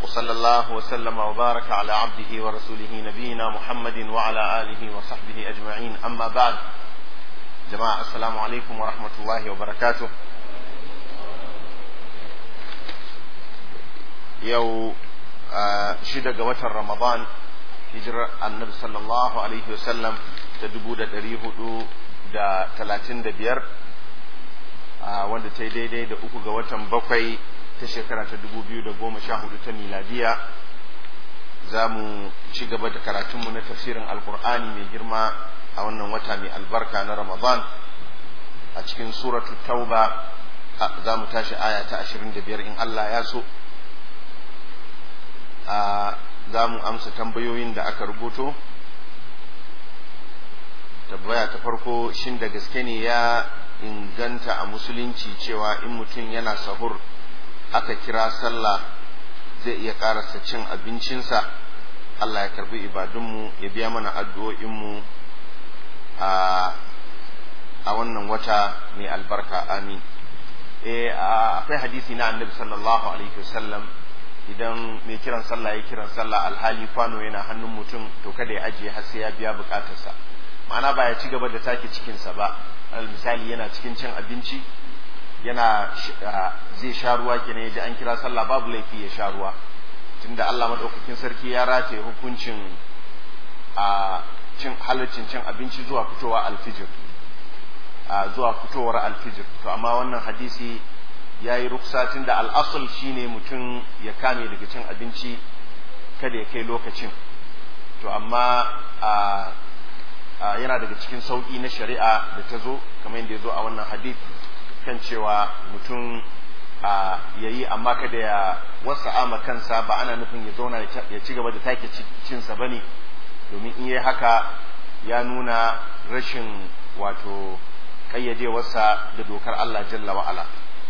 وصلى الله وسلم وبارك على عبده ورسوله نبينا محمد وعلى آله وصحبه أجمعين أما بعد جماعة السلام عليكم ورحمة الله وبركاته يو شدة قوة رمضان hijirar annabi sallallahu alaihi wasallam ta dubu da ɗari hudu da talatin da biyar wanda ta yi daidai da uku ga watan bakwai ta shekara ta dubu biyu da goma sha hudu ta miladiya za mu ci gaba da karatunmu na tafsirin alkur'ani mai girma a wannan wata mai albarka na ramadan a cikin suratu tauba za mu tashi aya ta ashirin da biyar in allah ya so za mu amsa tambayoyin da aka rubuto tabbaya ta farko shin da gaske ne ya inganta a musulunci cewa in mutum yana sahur aka kira sallah zai iya karasa cin abincinsa Allah ya karbi ibadunmu ya biya mana addu'o'inmu a a wannan wata mai albarka amin eh akwai hadisi na annabi sallallahu alaihi wasallam idan mai kiran sallah ya kiran sallah alhali kwano yana hannun mutum to kada ya ajiye har sai ya biya bukatarsa ma'ana ba ya ci gaba da take cikinsa ba al misali yana cikin cin abinci yana zai sha ruwa kenan ya ji an kira sallah babu laifi ya sha ruwa tunda Allah madaukakin sarki ya rataye hukuncin a cin halaccin cin abinci zuwa fitowa alfijir zuwa fitowar alfijir to amma wannan hadisi ya yi ruksatin da al'asul shine mutum ya kame daga cin abinci kada ya kai lokacin to amma yana daga cikin sauƙi na shari'a da ta zo kamar yadda ya zo a wannan hadith kan cewa mutum ya yi amma kada ya wasa ama kansa ba ana nufin ya zauna ya ci gaba da take cinsa ba ne domin in yi haka ya nuna rashin wato ƙayyadewarsa da dokar Allah jalla wa'ala.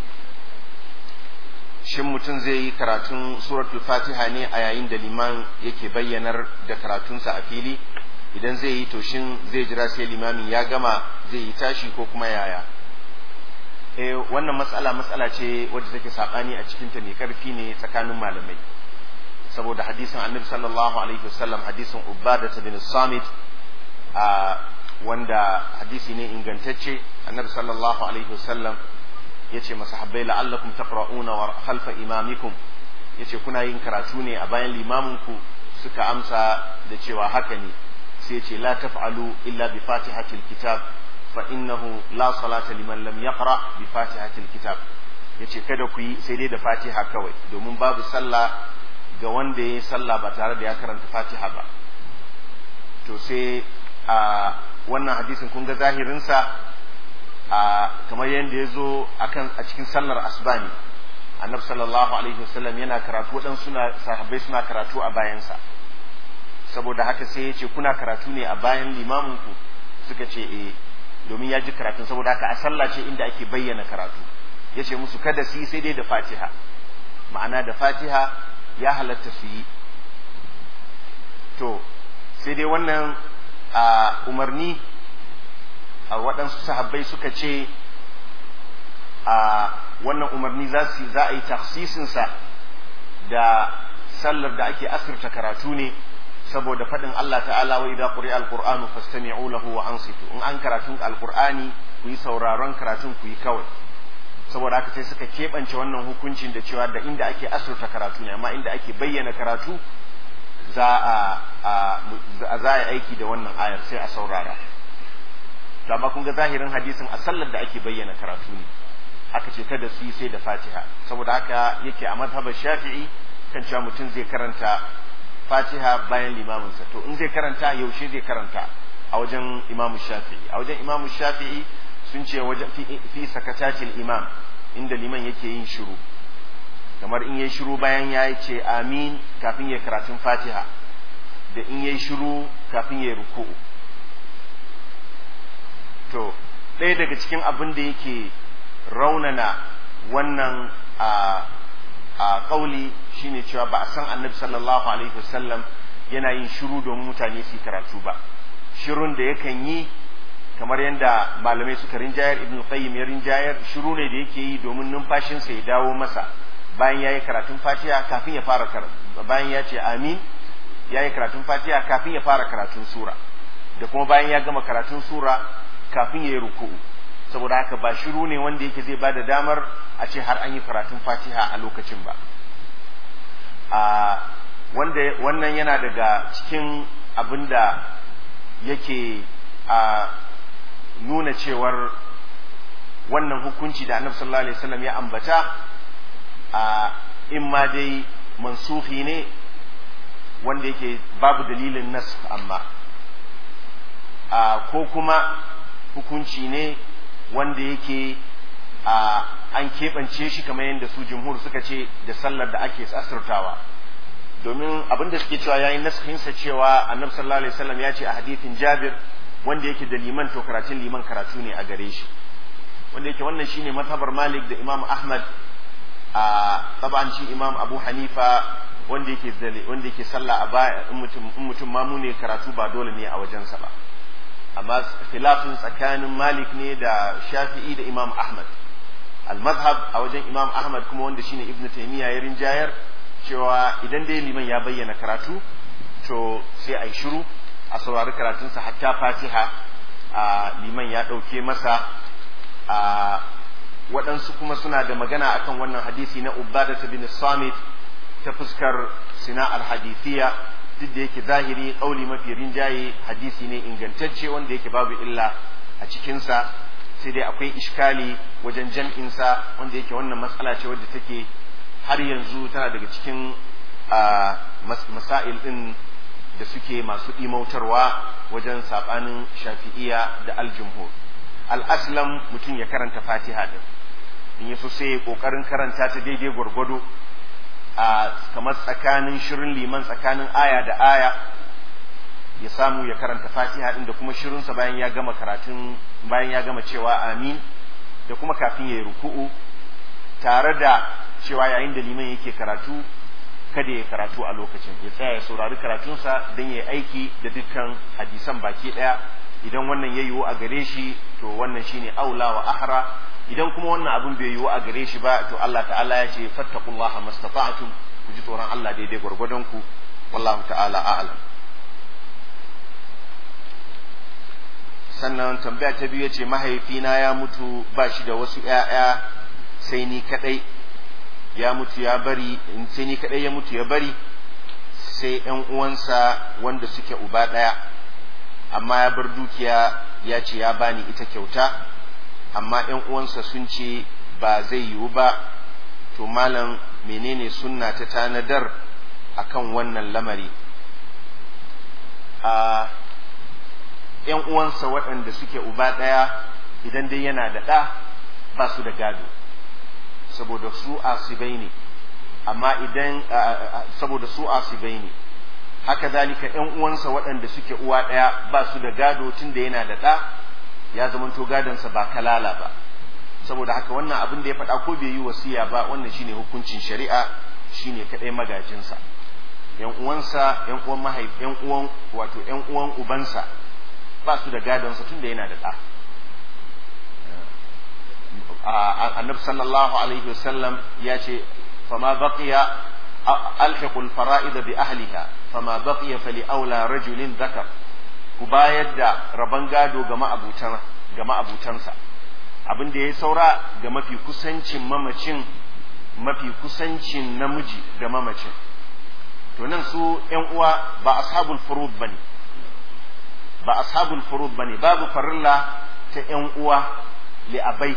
shin mutum zai yi karatun suratul fatiha ne a yayin da liman yake bayyanar da karatunsa a fili idan zai yi to shin zai jira sai limamin ya gama zai yi tashi ko kuma yaya eh wannan matsala matsala ce wadda take sabani a cikin ta mai karfi ne tsakanin malamai saboda hadisin annabi sallallahu alaihi wasallam hadisin ubada bin samit a wanda hadisi ne ingantacce annabi sallallahu alaihi wasallam yace masahabbai la'allakum taqra'una wa khalfa imamikum yace kuna yin karatu ne a bayan limaminku suka amsa da cewa haka ne sai yace la taf'alu illa bi fatihatil kitab fa innahu la salata liman lam yaqra bi fatihatil kitab yace kada ku yi sai dai da fatiha kawai domin babu sallah ga wanda ya yi sallah ba tare da ya karanta fatiha ba to sai a wannan hadisin kun ga zahirinsa a kamar yadda ya zo a cikin sallar asbani annabi sallallahu alaihi wasallam yana karatu waɗansu suna sahabbai suna karatu a bayansa saboda haka sai ya ce kuna karatu ne a bayan limaminku suka ce eh domin ya ji karatun saboda haka a sallah ce inda ake bayyana karatu ya ce musu kada su yi sai dai da fatiha ma'ana da fatiha ya halatta su yi to sai dai wannan a umarni a waɗansu sahabbai suka ce a wannan umarni za su za a yi taksisinsa da sallar da ake asirta karatu ne saboda faɗin Allah ta'ala wa idza quri'a al-qur'anu fastami'u lahu wa ansitu in an karatun al-qur'ani ku yi sauraron karatun ku yi kawai saboda haka sai suka keɓance wannan hukuncin da cewa da inda ake asirta karatu ne amma inda ake bayyana karatu za a za a aiki da wannan ayar sai a saurara to amma kun ga zahirin hadisin a sallar da ake bayyana karatu ne aka ce kada su yi sai da fatiha saboda haka yake a mazhabar shafi'i kan cewa mutum zai karanta fatiha bayan limaminsa to in zai karanta yaushe zai karanta a wajen imamu shafi'i a wajen imamu shafi'i sun ce wajen fi sakatatil imam inda liman yake yin shiru kamar in yayi shiru bayan ya ce amin kafin ya karatun fatiha da in yayi shiru kafin ya ruku'u to ɗaya daga cikin abin da yake raunana wannan a a ƙauli shine cewa ba a san annabi sallallahu alaihi wasallam yana yin shiru domin mutane su karatu ba shirun da yakan yi kamar yadda malamai suka rinjayar ibn qayyim ya rinjayar shiru ne da yake yi domin numfashinsa ya dawo masa bayan yayi karatun fatiha kafin ya fara bayan ya ce amin yayi karatun fatiha kafin ya fara karatun sura da kuma bayan ya gama karatun sura kafin ya yi ruku'u saboda haka ba shiru ne wanda yake zai bada damar a ce har an yi karatun fatiha a lokacin ba a wanda wannan yana daga cikin abin da yake a nuna cewar wannan hukunci da annabi sallallahu alaihi wasallam ya ambata a in ma dai mansuhi ne wanda yake babu dalilin nas amma a ko kuma hukunci ne wanda yake a an keɓance shi kamar yadda su jumhur suka ce da sallar da ake asirtawa domin abin da suke cewa yayin naskinsa cewa annabi sallallahu alaihi wasallam ya ce a hadithin jabir wanda yake da liman to karatun liman karatu ne a gare shi wanda yake wannan shine mazhabar malik da imam ahmad a tabanci imam abu hanifa wanda yake wanda yake sallah a baya in mutum in mutum mamu ne karatu ba dole ne a wajensa ba amma khilafin tsakanin malik ne da shafi'i da imam ahmad al-mazhab a wajen imam ahmad kuma wanda shine ibn taymiya ya rinjayar cewa idan dai liman ya bayyana karatu to sai a yi shiru a saurari karatunsa hatta fatiha a liman ya ɗauke masa a waɗansu kuma suna da magana akan wannan hadisi na ubada ta bin samit ta fuskar sina'ar hadithiya duk da yake zahiri ƙauli mafi rinjaye hadisi ne ingantacce wanda yake babu illa a cikinsa sai dai akwai ishkali wajen jam'insa wanda yake wannan matsala ce wadda take har yanzu tana daga cikin masail ɗin da suke masu imautarwa wajen saɓanin shafi'iya da aljumhur al'aslam mutum ya karanta fatiha din in yi so sai ya ƙoƙarin karanta ta daidai gwargwado a kamar tsakanin shirin liman tsakanin aya da aya ya samu ya karanta fatiha din da kuma shirinsa bayan ya gama karatun bayan ya gama cewa amin da kuma kafin ya yi ruku'u tare da cewa yayin da liman yake karatu kada ya karatu a lokacin ya tsaya ya saurari karatunsa don ya aiki da dukkan hadisan baki ɗaya idan wannan ya yiwu a gare shi to wannan shine aula wa ahra idan kuma wannan abin bai yiwu a gare shi ba to Allah ta'ala ya ce fattaqullaha mastata'tum ku ji tsoron Allah daidai gwargwadon ku wallahu ta'ala a'lam sannan tambaya ta biyu yace mahaifina ya mutu ba shi da wasu ƴaƴa sai ni kadai ya mutu ya bari sai ni kadai ya mutu ya bari sai ƴan uwansa wanda suke uba ɗaya amma ya bar dukiya ya ce ya bani ita kyauta amma ƴan uwansa sun ce ba zai yiwu ba to malam menene sunna ta tanadar akan wannan lamari a ƴan uwansa waɗanda suke uba ɗaya idan dai yana da ɗa ba su da gado saboda su asibai ne amma idan saboda su asibai ne haka zalika ƴan uwansa waɗanda suke uwa ɗaya ba su da gado tun da yana da ɗa ya zamanto gadonsa ba kalala ba saboda haka wannan abin da ya faɗa ko bai yi wasiya ba wannan shine hukuncin shari'a shine kaɗai magajinsa ƴan uwansa ƴan uwan mahaifi ƴan uwan wato ƴan uwan ubansa ba su da gadonsa tun da yana da ɗa annabi sallallahu alaihi wasallam ya ce fama baqiya alhiqul fara'id bi ahliha fama baqiya fali aula rajulin dhakar ku bayar da rabon gado ga ma'abutan ga ma'abutansa abin da ya saura ga mafi kusancin mamacin mafi kusancin namiji ga mamacin to nan su ƴan uwa ba ashabul furud bane ba ashabul furud bane babu farilla ta ƴan uwa li abai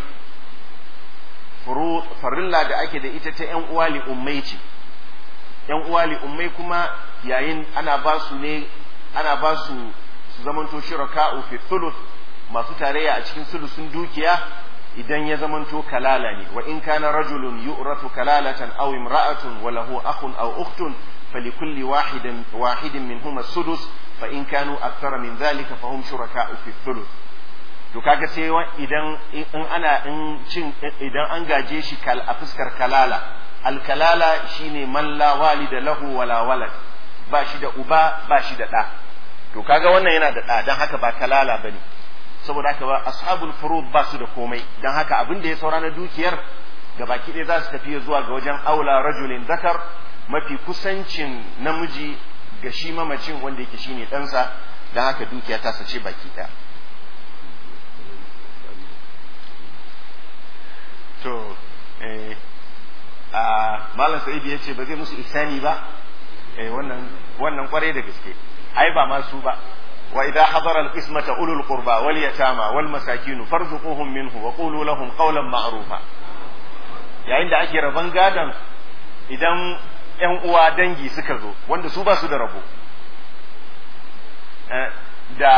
farilla da ake da ita ta ƴan uwa li ummai ce ƴan uwa li ummai kuma yayin ana ba su ne ana ba su su zamanto shuraka'u fi thuluth masu tarayya a cikin sulusun dukiya idan ya zamanto kalala ne wa in kana rajulun yu'ratu kalalatan aw imra'atun wa lahu akhun aw ukhtun فلكل واحد واحد منهما السدس فإن كانوا أكثر من ذلك فهم شركاء في الثلث to kaga sai idan in ana in cin idan an gaje shi kal a fuskar kalala alkalala shine man la walida lahu wala walad ba shi da uba ba shi da ɗa to kaga wannan yana da ɗa dan haka ba kalala bane saboda haka ba ashabul furud ba su da komai dan haka abin da ya saura na dukiyar gabaki ɗaya za su tafi zuwa ga wajen aula rajulin zakar mafi kusancin namiji ga shi mamacin wanda yake shine ɗansa don haka dukiya ta sace baki ɗaya to eh a malam sa'idu ya ce ba zai musu ihsani ba eh wannan wannan kwarai da gaske ai ba ma su ba wa idza hadara al-qismata ulul qurba wal yatama wal masakin farzuquhum minhu wa qulu lahum qawlan ma'rufa yayin da ake raban gadan idan ƴan uwa dangi suka zo wanda su ba su da rabo da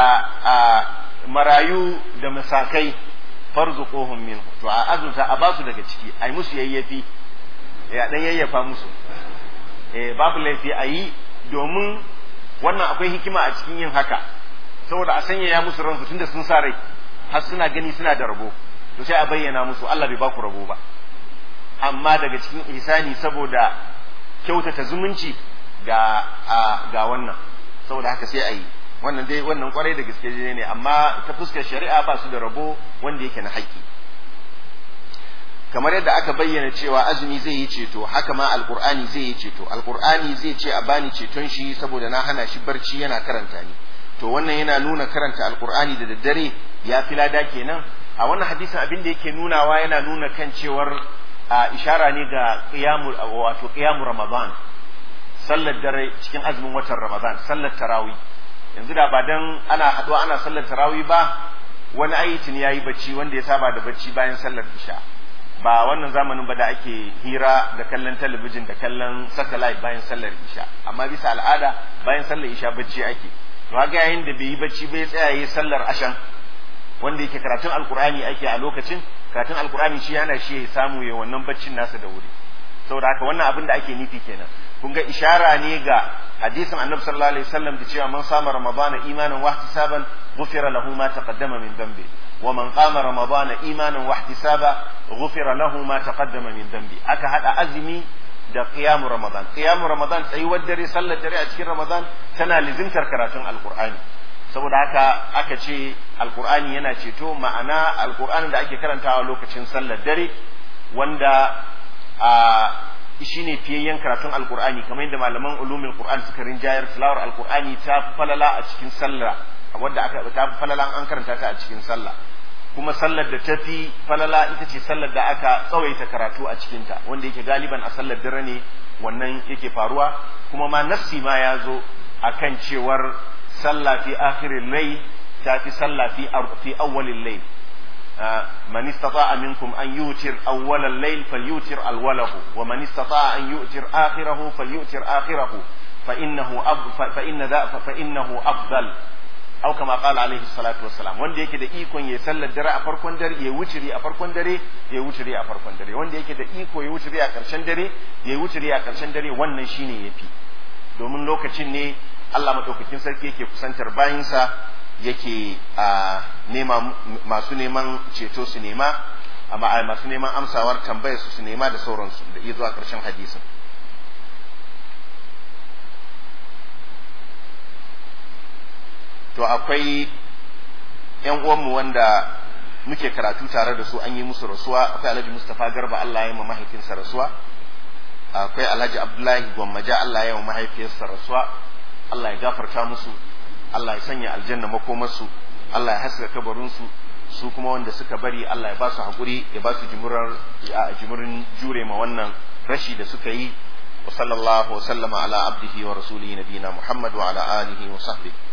marayu da masakai farzuquhum minhu to a azunta a basu daga ciki ai musu yayyafi ya dan yayyafa musu eh babu laifi a yi domin wannan akwai hikima a cikin yin haka saboda a sanya ya musu ransu tunda sun sa rai har suna gani suna da rabo to sai a bayyana musu Allah bai baku rabo ba amma daga cikin ihsani saboda kyautata zumunci ga ga wannan saboda haka sai a yi wannan dai wannan kwarai da gaske ne amma ta fuskar shari'a ba su da rabo wanda yake na haƙƙi kamar yadda aka bayyana cewa azumi zai yi ceto haka ma alqur'ani zai yi ceto alqur'ani zai ce a bani ceton shi saboda na hana shi barci yana karanta ni to wannan yana nuna karanta alqur'ani da daddare ya fi lada kenan a wannan hadisin abin da yake nunawa yana nuna kan cewar a ishara ne ga qiyamul wato qiyamul ramadan sallar dare cikin azumin watan ramadan sallar tarawih yanzu da ba dan ana haɗuwa ana sallar tarawih ba wani ayyatin yayi bacci wanda ya saba da bacci bayan sallar isha ba wannan zamanin ba da ake hira da kallon talabijin da kallon satellite bayan sallar isha amma bisa al'ada bayan sallar isha bacci ake to haka yayin da bai yi bacci bai tsaya yi sallar ashan wanda yake karatun alkur'ani ake a lokacin karatun alkur'ani shi yana shi ya samu ya wannan baccin nasa da wuri saboda haka wannan abin da ake nufi kenan kun ga ishara ne ga hadisin annabi sallallahu alaihi wasallam da cewa man sama ramadana imanan wa ihtisaban ghufira lahu ma taqaddama min dhanbi wa man qama ramadana imanan wa ihtisaba ghufira lahu ma taqaddama min dhanbi aka hada azumi da qiyamu ramadan qiyamu ramadan tsayuwar dare sallar dare a cikin ramadan tana lizimtar karatun alqur'ani saboda haka aka ce alqur'ani yana ceto ma'ana alqur'anin da ake karantawa lokacin sallar dare wanda a shine fiyayyen karatun alkur'ani kamar yadda malaman ulumul qur'an suka rinjayar tilawar alkur'ani ta falala a cikin sallah wadda aka ta falala an karanta ta a cikin sallah kuma sallar da ta fi falala ita ce sallar da aka tsawaita karatu a cikinta wanda yake galiban a sallar dare ne wannan yake faruwa kuma ma nassi ma ya zo akan cewar sallah fi akhirin layl ta fi sallah fi fi awwalil layl من استطاع منكم أن يوتر أول الليل فليوتر أوله ومن استطاع أن يؤتر آخره فليؤتر آخره فإنه أفضل فإن ذا فإنه أفضل أو كما قال عليه الصلاة والسلام wanda yake da ikon ya sallar dare a farkon dare ya wuturi a farkon dare ya wuturi a farkon dare wanda yake da iko ya wuturi a karshen dare ya wuturi a karshen dare wannan shine yafi domin lokacin ne Allah madaukakin sarki yake kusantar bayinsa yake a nema masu neman ceto su nema amma masu neman amsawar tambayar su su nema da sauransu da iya zuwa ƙarshen hadisin to akwai yan uwanmu wanda muke karatu tare da su an yi musu rasuwa akwai alhaji mustapha garba allah ya yi ma mahaifinsa rasuwa akwai alhaji abdullahi gwammaja allah ya yi ma mahaifiyarsa rasuwa allah ya gafarta musu Allah ya sanya aljanna makomarsu Allah ya haska kabarinsu su kuma wanda suka bari Allah ya ba su haƙuri ya ba su jimurin jure ma wannan rashi da suka yi wa sallallahu wa sallama ala abdihi wa rasulihi nabiyina Muhammad wa ala alihi wa sahbihi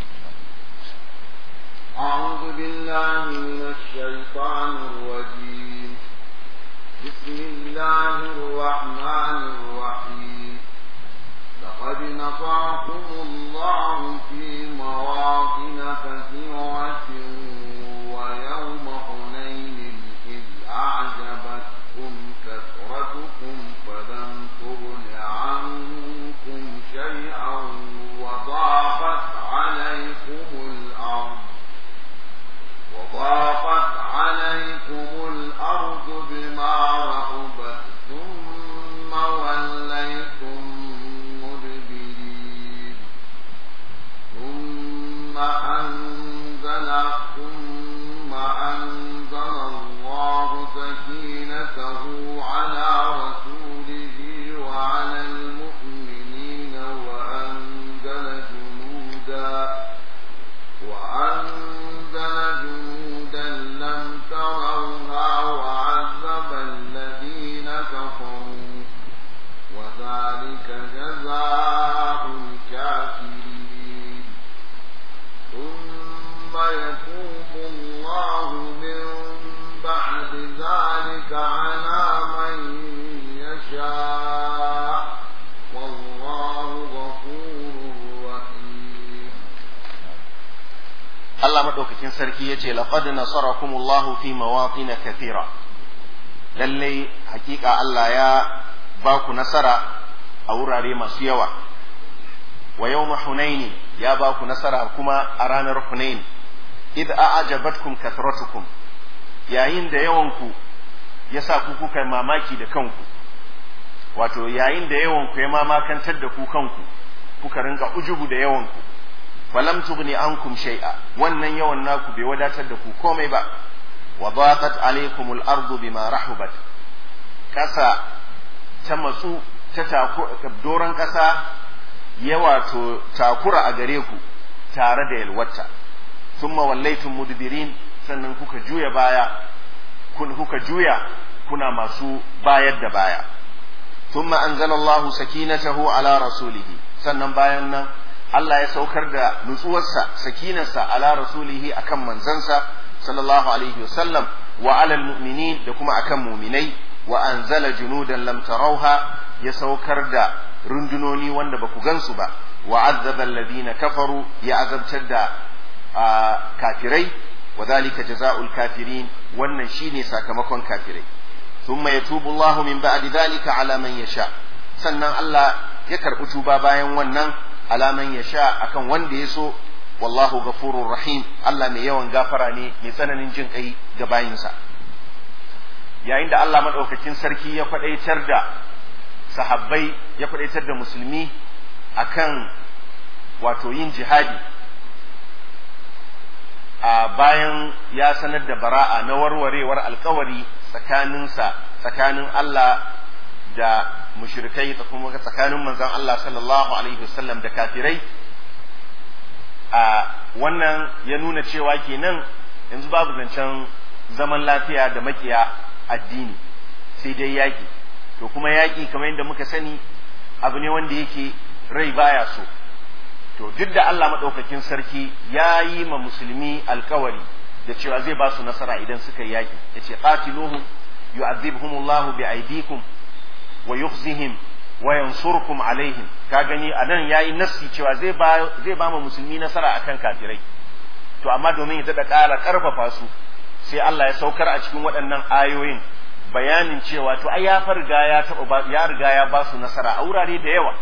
أعوذ بالله من الشيطان الرجيم بسم الله الرحمن الرحيم لقد نصركم الله في مواطن كثيرة ويوم حنين إذ أعجبتكم كثرتكم فلم تغن عنكم شيئا وضاقت عليكم الأرض وضاقت عليكم الأرض بما رحبت ثم وليتم ذلك جزاء الكافرين ثم يتوب الله من بعد ذلك على من يشاء والله غفور رحيم Allah maɗaukakin sarki ya ce laqad nasarakumullahu fi mawatin kathira lallai hakika Allah ya ba ku nasara a wurare masu yawa wa yawma hunaini ya ba ku nasara kuma a ranar hunain id a'jabatkum kathratukum yayin da yawanku ya sa ku kuka mamaki da kanku wato yayin da yawanku ya mamakantar da ku kanku kuka rinka ujubu da yawanku falam tughni ankum shay'a wannan yawan naku bai wadatar da ku komai ba wa daqat alaykum al-ardu bima rahubat kasa ta matsu ta doron kasa ya wato takura a gare ku tare da yalwata thumma wallaytum mudbirin sannan kuka juya baya kun kuka juya kuna masu bayar da baya thumma anzalallahu sakinatahu ala rasulihi sannan bayan nan Allah ya saukar da nutsuwarsa sakinarsa ala rasulihi akan manzansa sallallahu alaihi wasallam wa alal mu'minin da kuma akan muminai wa anzala junudan lam tarauha ya saukar da rundunoni wanda baku gansu ba wa azzaba alladhina kafaru ya azabtar da kafirai wa dhalika jazaa'ul kafirin wannan shine sakamakon kafirai thumma yatubu Allahu min ba'di dhalika ala man yasha sannan Allah ya karbi tuba bayan wannan alaman ya sha akan wanda ya so wallahu gafurur rahim Allah mai yawan gafara ne mai tsananin jin kai ga bayinsa yayin da Allah madaukakin sarki ya kwadaitar da sahabbai ya kwadaitar da musulmi akan wato yin jihadi a bayan ya sanar da bara'a na warwarewar alkawari tsakaninsa tsakanin Allah da mushrikai da kuma tsakanin manzon Allah sallallahu alaihi wasallam da kafirai a wannan ya nuna cewa kenan yanzu babu zancen zaman lafiya da makiya addini sai dai yaƙi to kuma yaƙi kamar yadda muka sani abu ne wanda yake rai baya so to duk da Allah maɗaukakin sarki ya yi ma musulmi alkawari da cewa zai ba su nasara idan suka yi yaƙi ya ce qatiluhum yu'adhibhumullahu bi aydikum wa yukhzihim wa yansurkum alaihim ka gani anan yayi nassi cewa zai ba zai ba mu musulmi nasara akan kafirai to amma domin ya tada ƙara ƙarfafa su sai Allah ya saukar a cikin waɗannan ayoyin bayanin cewa to ai ya farga ya taba ya riga ya ba su nasara a wurare da yawa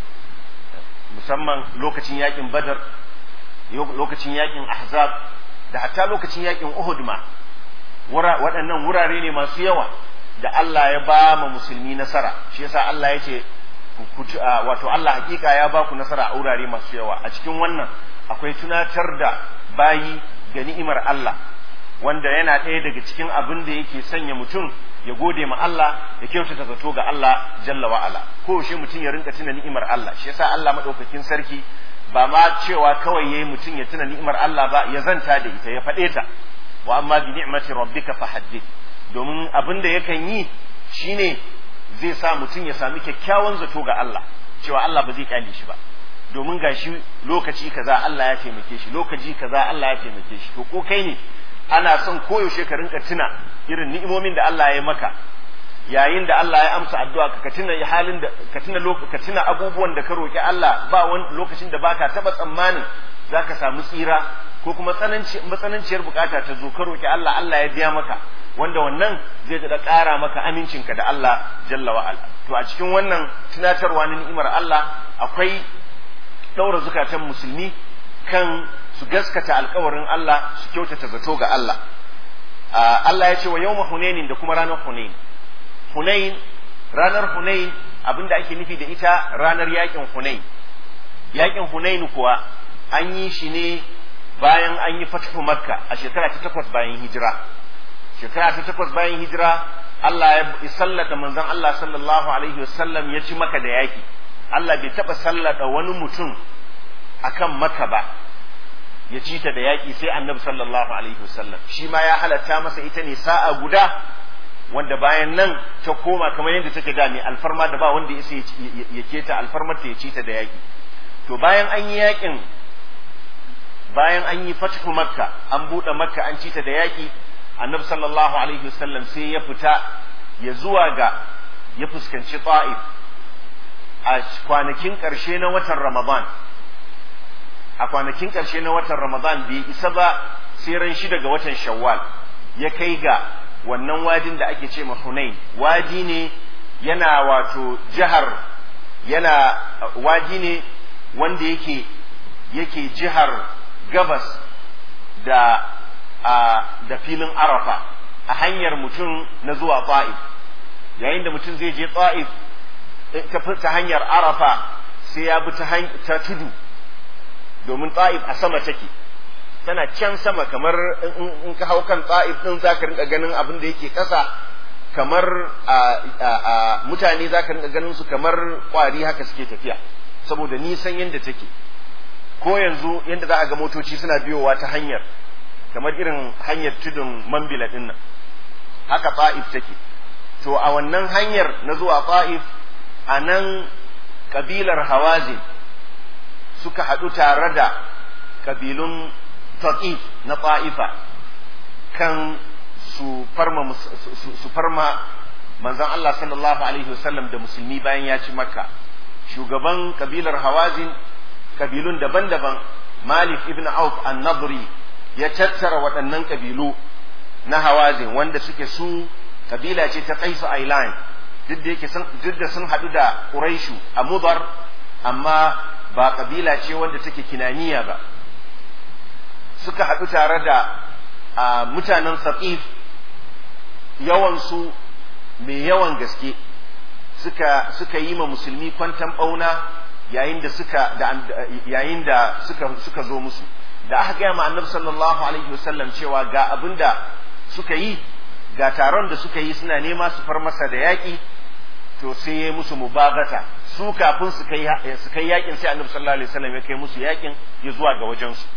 musamman lokacin yakin badar lokacin yakin ahzab da hatta lokacin yakin uhud ma waɗannan wurare ne masu yawa da Allah ya ba ma musulmi nasara shi yasa Allah ya ce wato Allah hakika ya ba ku nasara a wurare masu yawa a cikin wannan akwai tunatar da bayi ga ni'imar Allah wanda yana ɗaya daga cikin abin da yake sanya mutum ya gode ma Allah ya kyautata zato ga Allah jalla wa ala ko shi mutum ya rinka tuna ni'imar Allah shi yasa Allah madaukakin sarki ba ma cewa kawai yayi mutum ya tuna ni'imar Allah ba ya zanta da ita ya faɗe ta wa amma bi ni'mati rabbika fahaddith domin abin da yakan yi shine zai sa mutum ya sami kyakkyawan zato ga Allah cewa Allah ba zai kyale shi ba domin gashi lokaci kaza Allah ya taimake shi lokaci kaza Allah ya taimake shi to ko kai ne ana son koyaushe ka rinka tuna irin ni'imomin da Allah ya maka yayin da Allah ya amsa addu'a ka tuna halin da ka tuna ka tuna abubuwan da ka roki Allah ba wani lokacin da baka taba tsammanin zaka samu tsira ko kuma tsananci matsananciyar bukata ta zo ka roki Allah Allah ya biya maka wanda wannan zai da ƙara maka amincinka da Allah jalla wa ala to a cikin wannan tunatarwa na ni'imar Allah akwai ɗaura zukatan musulmi kan su gaskata alkawarin Allah su kyautata zato ga Allah Allah ya ce wa yawma hunainin da kuma ranar hunain hunain ranar hunain abinda ake nufi da ita ranar yakin hunain yakin hunain kuwa an yi shi ne bayan an yi fathu makka a shekara ta takwas bayan hijira shekara ta takwas bayan hijira Allah ya sallata manzon Allah sallallahu alaihi wasallam ya ci maka da yaki Allah bai taba sallata wani mutum akan maka ba ya ci ta da yaƙi sai annabi sallallahu alaihi wasallam shi ma ya halatta masa ita ne sa'a guda wanda bayan nan ta koma kamar yadda take da ne alfarma da ba wanda ya ya keta alfarmar ta ya ci ta da yaki to bayan an yi yakin bayan an yi fathu makka an buɗe makka an ci ta da yaki annabi sallallahu alaihi wasallam sai ya fita ya zuwa ga ya fuskanci ta'if a kwanakin ƙarshe na watan ramadan a kwanakin ƙarshe na watan ramadan bai isa ba sai ran shi daga watan shawwal ya kai ga wannan wadin da ake ce ma hunain wadi ne yana wato jihar yana wadi ne wanda yake yake jihar gabas da a da filin arafa a hanyar mutum na zuwa ta'if yayin da mutum zai je ta'if ta hanyar arafa sai ya bi ta tudu domin ta'if a sama take tana can sama kamar in ka hau kan ta'if din za ka rinka ganin abin da yake ƙasa kamar a mutane za ka rinka ganin su kamar kwari haka suke tafiya saboda nisan yadda take ko yanzu yadda za a ga motoci suna biyowa ta hanyar kamar irin hanyar tudun mambila din nan haka ta'if take to a wannan hanyar na zuwa ta'if a nan kabilar hawazin suka haɗu tare da kabilun taqif na ta'ifa kan su farma su farma manzon Allah sallallahu alaihi wasallam da musulmi bayan ya ci makka shugaban kabilar hawazin kabilun daban-daban malik ibn auf an-nadri ya tattara waɗannan kabilu na hawazin wanda suke su kabila ce ta qaisu ailan duk da yake duk da sun haɗu da quraishu a mudar amma ba kabila ce wanda take kinaniya ba suka haɗu tare da mutanen saqif yawansu mai yawan gaske suka suka yi ma musulmi kwantan ɓauna yayin da suka da yayin da suka suka zo musu da aka gaya ma annabi sallallahu alaihi wasallam cewa ga abin da suka yi ga taron da suka yi suna nema su far masa da yaƙi to sai ya musu mubagata su kafin su kai su kai yaƙin sai annabi sallallahu alaihi wasallam ya kai musu yaƙin ya zuwa ga wajen su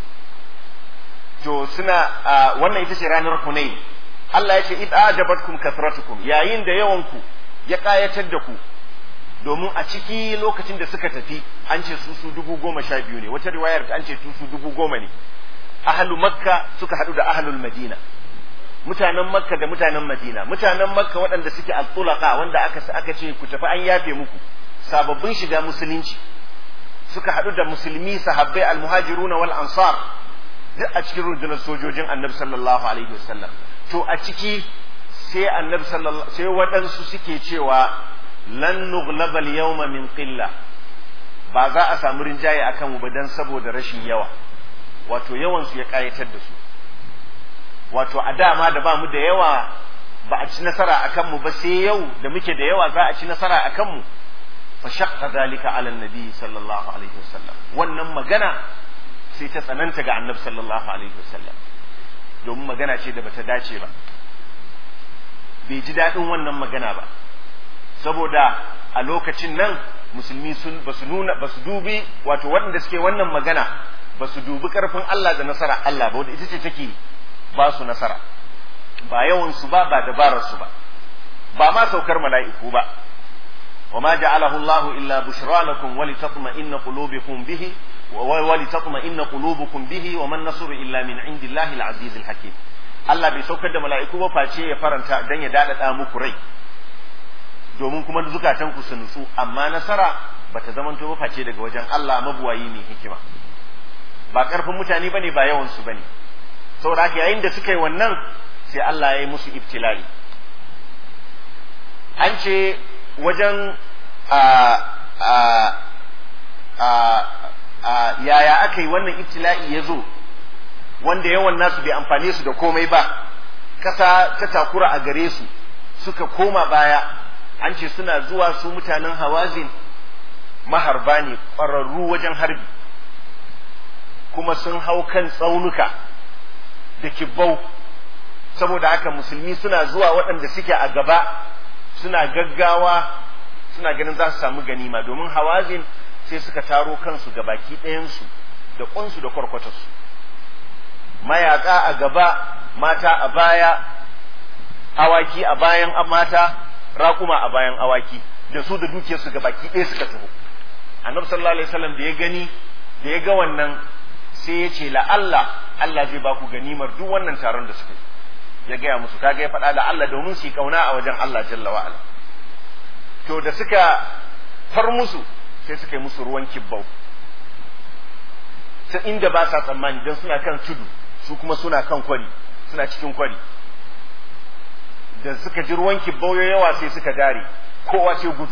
to suna wannan ita ce ranar Hunayn Allah ya ce id ajabatkum kathratukum yayin da yawan ku ya kayatar da ku domin a ciki lokacin da suka tafi an ce su su dubu goma sha biyu ne wata riwayar an ce su su dubu goma ne ahlu makka suka haɗu da ahlul madina mutanen makka da mutanen madina mutanen makka waɗanda suke al-tulaqa wanda aka aka ce ku tafi an yafe muku sababbin shiga musulunci suka haɗu da musulmi sahabbai al-muhajiruna wal ansar duk a cikin rundunar sojojin annabi sallallahu alaihi wasallam to a ciki sai annabi sallallahu sai waɗansu suke cewa lan nughlabal yawma min qilla ba za a samu rinjaye akan mu ba dan saboda rashin yawa wato yawan su ya kayatar da su wato a dama da ba mu da yawa ba a ci nasara akan mu ba sai yau da muke da yawa za a ci nasara akan mu fa shaqqa zalika ala nabi sallallahu alaihi wasallam wannan magana sai ta tsananta ga annabi sallallahu alaihi wasallam domin magana ce da bata dace ba bai ji daɗin wannan magana ba saboda a lokacin nan musulmi sun ba su nuna ba su dubi wato waɗanda suke wannan magana ba su dubi ƙarfin Allah da nasara Allah ba wanda ita ce take ba su nasara ba yawan su ba ba dabarar su ba ba ma saukar mala'iku ba وما جعله الله إلا بشرى لكم ولتطمئن قلوبكم به ولتطمئن قلوبكم به وما النصر إلا من عند الله العزيز الحكيم Allah bai saukar da mala'iku ba face ya faranta dan ya daɗaɗa muku rai domin kuma zukatan ku su nutsu amma nasara bata zamanto ba face daga wajen Allah mabuwayi mai hikima ba karfin mutane bane ba yawan su bane saboda haka yayin da suka yi wannan sai Allah ya yi musu ibtila'i an ce wajen a a a a yaya aka yi wannan ibtila'i ya zo wanda yawan nasu bai amfane su da komai ba kasa ta takura a gare su suka koma baya an ce suna zuwa su mutanen hawazin maharba ne ƙwararru wajen harbi kuma sun hau kan tsaunuka da kibbau saboda haka musulmi suna zuwa waɗanda suke a gaba suna gaggawa suna ganin za su samu ganima domin hawazin sai suka taro kansu ga baki ɗayansu da ƙunsu da kwarkwatarsu mayaka a gaba mata a baya awaki a bayan mata raƙuma a bayan awaki da su da dukiyarsu ga baki ɗaya suka taho annabi sallallahu alaihi wasallam da ya gani da ya ga wannan sai ya ce la Allah Allah zai ba ku ganimar duk wannan taron da suka yi ya gaya musu kaga ya faɗa da Allah domin su yi kauna a wajen Allah jalla wa ala to da suka far musu sai suka yi musu ruwan kibbau ta inda ba sa tsammani don suna kan tudu su kuma suna kan kwari suna cikin kwari da suka ji ruwan kibbau yawa sai suka dare kowa sai gudu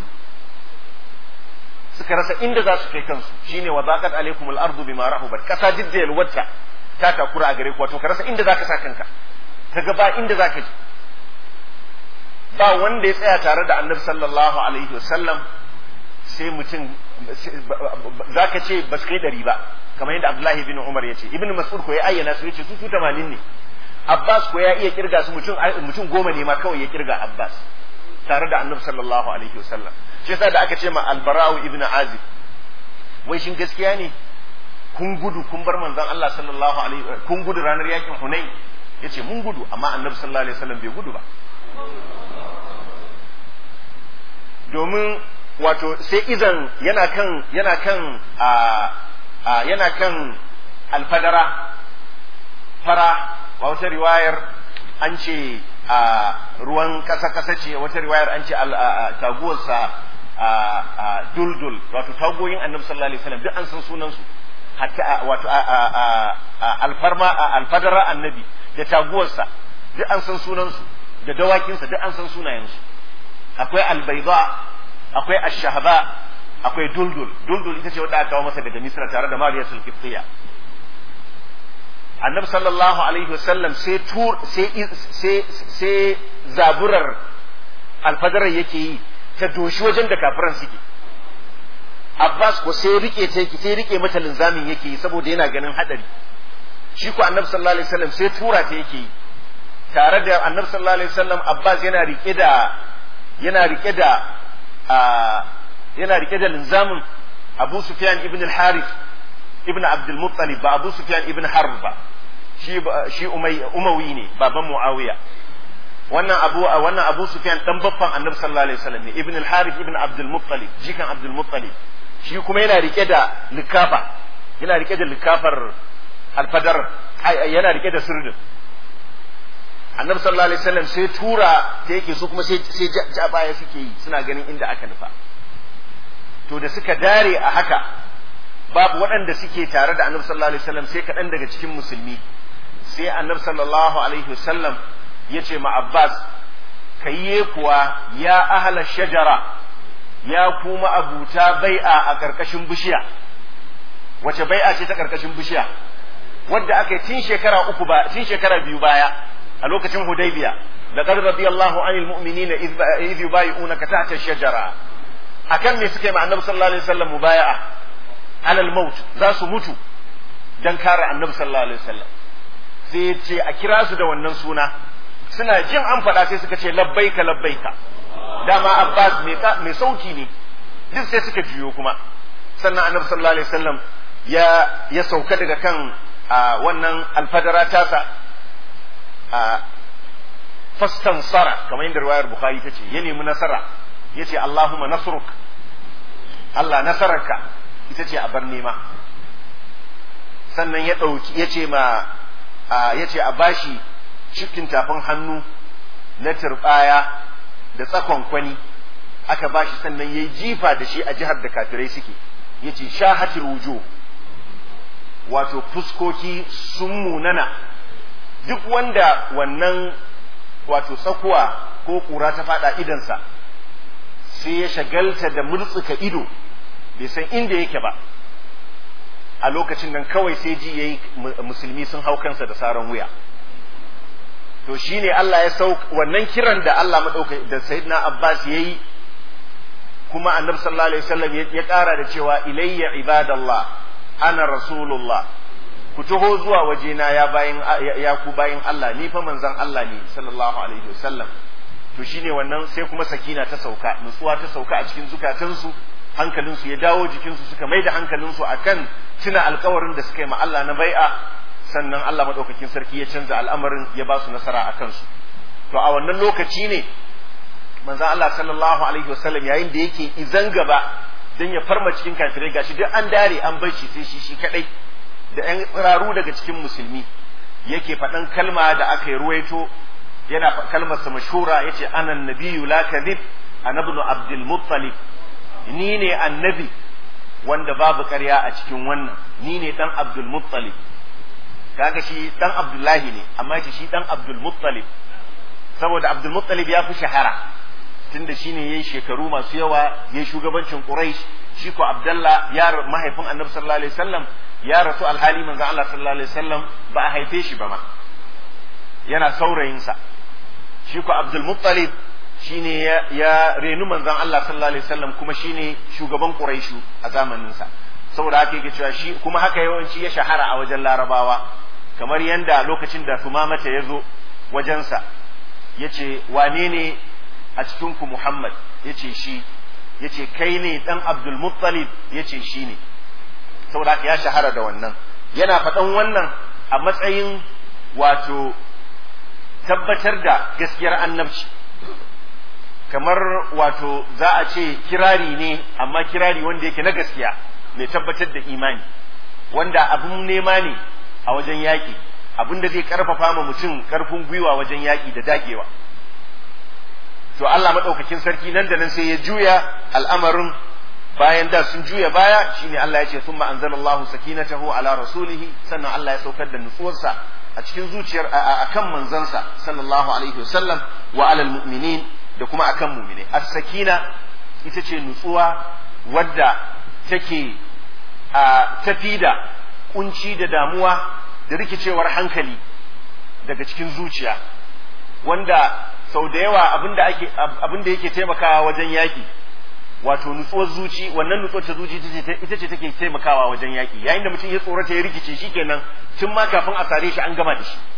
suka rasa inda za su kai kansu shine wa zaqat alaikum al-ardu bima rahubat kasa didda yalwata ta takura a gare ku wato ka rasa inda zaka sa kanka kaga ba inda zaka ji ba wanda ya tsaya tare da annabi sallallahu alaihi wasallam sai mutum zaka ce ba su kai dari ba kamar yadda abdullahi bin umar ya ce ibn mas'ud ko ya ayyana su yace su su 80 ne abbas ko ya iya kirga su mutum mutum goma ne ma kawai ya kirga abbas tare da annabi sallallahu alaihi wasallam shi yasa da aka ce ma albara'u ibn azib wai shin gaskiya ne kun gudu kun bar manzon Allah sallallahu alaihi kun gudu ranar yakin Hunain yace mun gudu amma annabi sallallahu alaihi wasallam bai gudu ba domin wato sai izan yana kan yana kan a yana kan alfadara fara a wata riwayar an ce a ruwan ƙasa-ƙasa ce wata riwayar an ce taguwarsa a duldul wato tagoyin annabi sallallahu alaihi wasallam duk an san sunansu hatta wato alfarma alfadara annabi da taguwarsa duk an san sunansu da dawakinsa duk an san sunayensu akwai albaida akwai ashahaba akwai duldul duldul ita ce wadda aka kawo masa daga misra tare da mariya sulkiftiya annabi sallallahu alaihi wasallam sai tur sai sai sai zaburar alfadarar yake yi ta doshi wajen da kafiran suke Abbas ko sai rike ta yake sai rike mata linzamin yake yi saboda yana ganin hadari shi ko annabi sallallahu alaihi wasallam sai tura ta yake yi tare da annabi sallallahu alaihi wasallam Abbas yana rike da yana rike da yana rike da linzamin Abu Sufyan ibn al-Harith ibn Abdul Muttalib ba Abu Sufyan ibn Harb ba shi shi Umawi ne baban Muawiya wannan Abu wannan Abu Sufyan dan babban Annabi sallallahu alaihi wasallam ne ibn al-Harith ibn Abdul Muttalib jikan Abdul Muttalib shi kuma yana rike da likafa yana rike da likafar alfadar yana rike da sirdin Annabi sallallahu alaihi wasallam sai tura ta yake su kuma sai sai ja baya suke yi suna ganin inda aka nufa to da suka dare a haka babu waɗanda suke tare da annabi sallallahu alaihi wasallam sai kaɗan daga cikin musulmi sai annabi sallallahu alaihi wasallam ya ce ma abbas kayye kuwa ya ahala shajara ya kuma abuta bai'a a ƙarƙashin bishiya wace bai'a ce ta ƙarƙashin bishiya wadda aka yi tun shekara uku ba tun shekara biyu baya a lokacin hudaybiya laqad radiyallahu anil mu'minina idh yubayyi'unaka tahta ash-shajara akan me suka yi ma annabi sallallahu alaihi wasallam mubaya'a alal maut za su mutu dan kare annabi sallallahu alaihi wasallam sai ya ce a kira su da wannan suna suna jin an faɗa sai suka ce labbaika labbaika dama abbas mai sauki ne duk sai suka juyo kuma sannan annabi sallallahu alaihi wasallam ya ya sauka daga kan wannan alfadara tasa fastansara kamar yadda riwayar bukhari ta ce ya nemi nasara ya ce allahumma nasruk Allah nasararka ita ce a bar nema sannan ya ɗauki ya ce ma ya ce a bashi cikin tafin hannu na turɓaya da tsakon kwani aka bashi sannan ya yi jifa da shi a jihar da kafirai suke ya ce shahatir wujo wato fuskoki sun munana duk wanda wannan wato tsakuwa ko ƙura ta faɗa idansa sai ya shagalta da murtsuka ido bai san inda yake ba a lokacin nan kawai sai ji yayi musulmi sun hau kansa da saran wuya to shine Allah ya sau wannan kiran da Allah madauka da sayyidina Abbas yayi kuma annabi sallallahu alaihi wasallam ya ƙara da cewa ilayya ibadallah ana rasulullah ku taho zuwa wajena ya bayin ya ku bayin Allah ni fa manzon Allah ne sallallahu alaihi wasallam to shine wannan sai kuma sakina ta sauka nutsuwa ta sauka a cikin zukatansu hankalinsu ya dawo jikinsu suka mai da hankalinsu akan tuna alkawarin da suka yi ma Allah na bai'a sannan Allah madaukakin sarki ya canza al'amarin ya ba su nasara a kansu to a wannan lokaci ne manzo Allah sallallahu alaihi wasallam yayin da yake izan gaba dan ya farma cikin kafirai gashi duk an dare an bar shi sai shi shi kadai da ƴan tsiraru daga cikin musulmi yake faɗan kalma da aka yi ruwaito yana kalmar sa mashhura yace ana nabiyyu la kadhib ana ibn abdul muttalib ni ne annabi wanda babu ƙarya a cikin wannan ni ne dan abdul muttalib kaga shi dan abdullahi ne amma yace shi dan abdul muttalib saboda abdul muttalib ya fi shahara tunda shine yayin shekaru masu yawa yayin shugabancin quraish shi ko abdullah ya mahaifin annabi sallallahu alaihi wasallam ya rasu alhali manzo Allah sallallahu alaihi wasallam ba a haife shi ba ma yana saurayinsa shi ko abdul muttalib shine ya, ya renu manzon Allah sallallahu alaihi wasallam kuma shine shugaban quraishu a zamanin sa saboda haka yake cewa shi kuma haka yawanci ya shahara a wajen larabawa kamar yanda lokacin da tumamata ya zo wajensa ya ce wane ne a cikinku muhammad ya ce shi ya ce kai ne dan abdul muttalib ya ce shi ne saboda haka ya shahara da wannan yana faɗan wannan a matsayin wato tabbatar da gaskiyar annabci kamar wato za a ce kirari ne amma kirari wanda yake na gaskiya mai tabbatar da imani wanda abin nema ne a wajen yaƙi abin da zai karfafa ma mutum karfin gwiwa wajen yaƙi da dagewa to Allah maɗaukakin sarki nan da nan sai ya juya al'amarin bayan da sun juya baya shine Allah ya ce thumma anzalallahu sakinatahu ala rasulihi sannan Allah ya saukar da nutsuwarsa a cikin zuciyar akan manzansa sallallahu alaihi wasallam wa alal mu'minin da kuma akan mu'mine as-sakina ita ce nutsuwa wadda take a tafi da kunci da damuwa da rikicewar hankali daga cikin zuciya wanda sau da yawa abinda ake abinda yake taimakawa wajen yaki wato nutsuwar zuci wannan nutsuwar ta zuci ita ce take taimakawa wajen yaki yayin da mutum ya tsorata ya rikice shikenan tun ma kafin a sare shi an gama da shi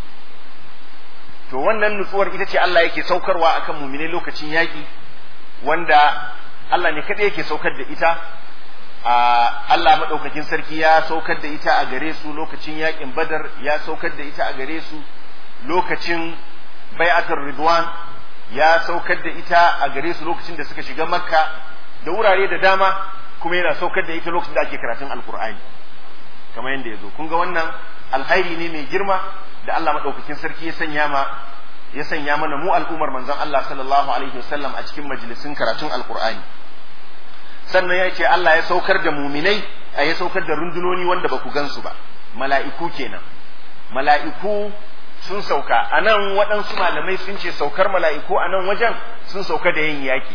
to wannan nutsuwar ita ce Allah yake saukarwa akan mumine lokacin yaki wanda Allah ne kadai yake saukar da ita a Allah maɗaukakin sarki ya saukar da ita a gare su lokacin yakin badar ya saukar da ita a gare su lokacin bai'atul ridwan ya saukar da ita a gare su lokacin da suka shiga makka da wurare da dama kuma yana saukar da ita lokacin da ake karatun alkur'ani kamar yadda ya zo kun ga wannan alkhairi ne mai girma da Allah maɗaukakin sarki ya sanya ma ya sanya mana mu al'ummar manzon Allah sallallahu alaihi wasallam a cikin majalisun karatun alkur'ani sannan ya ce Allah ya saukar da muminai a ya saukar da rundunoni wanda ba ku gansu ba mala'iku kenan mala'iku sun sauka a nan waɗansu malamai sun ce saukar mala'iku a nan wajen sun sauka da yin yaƙi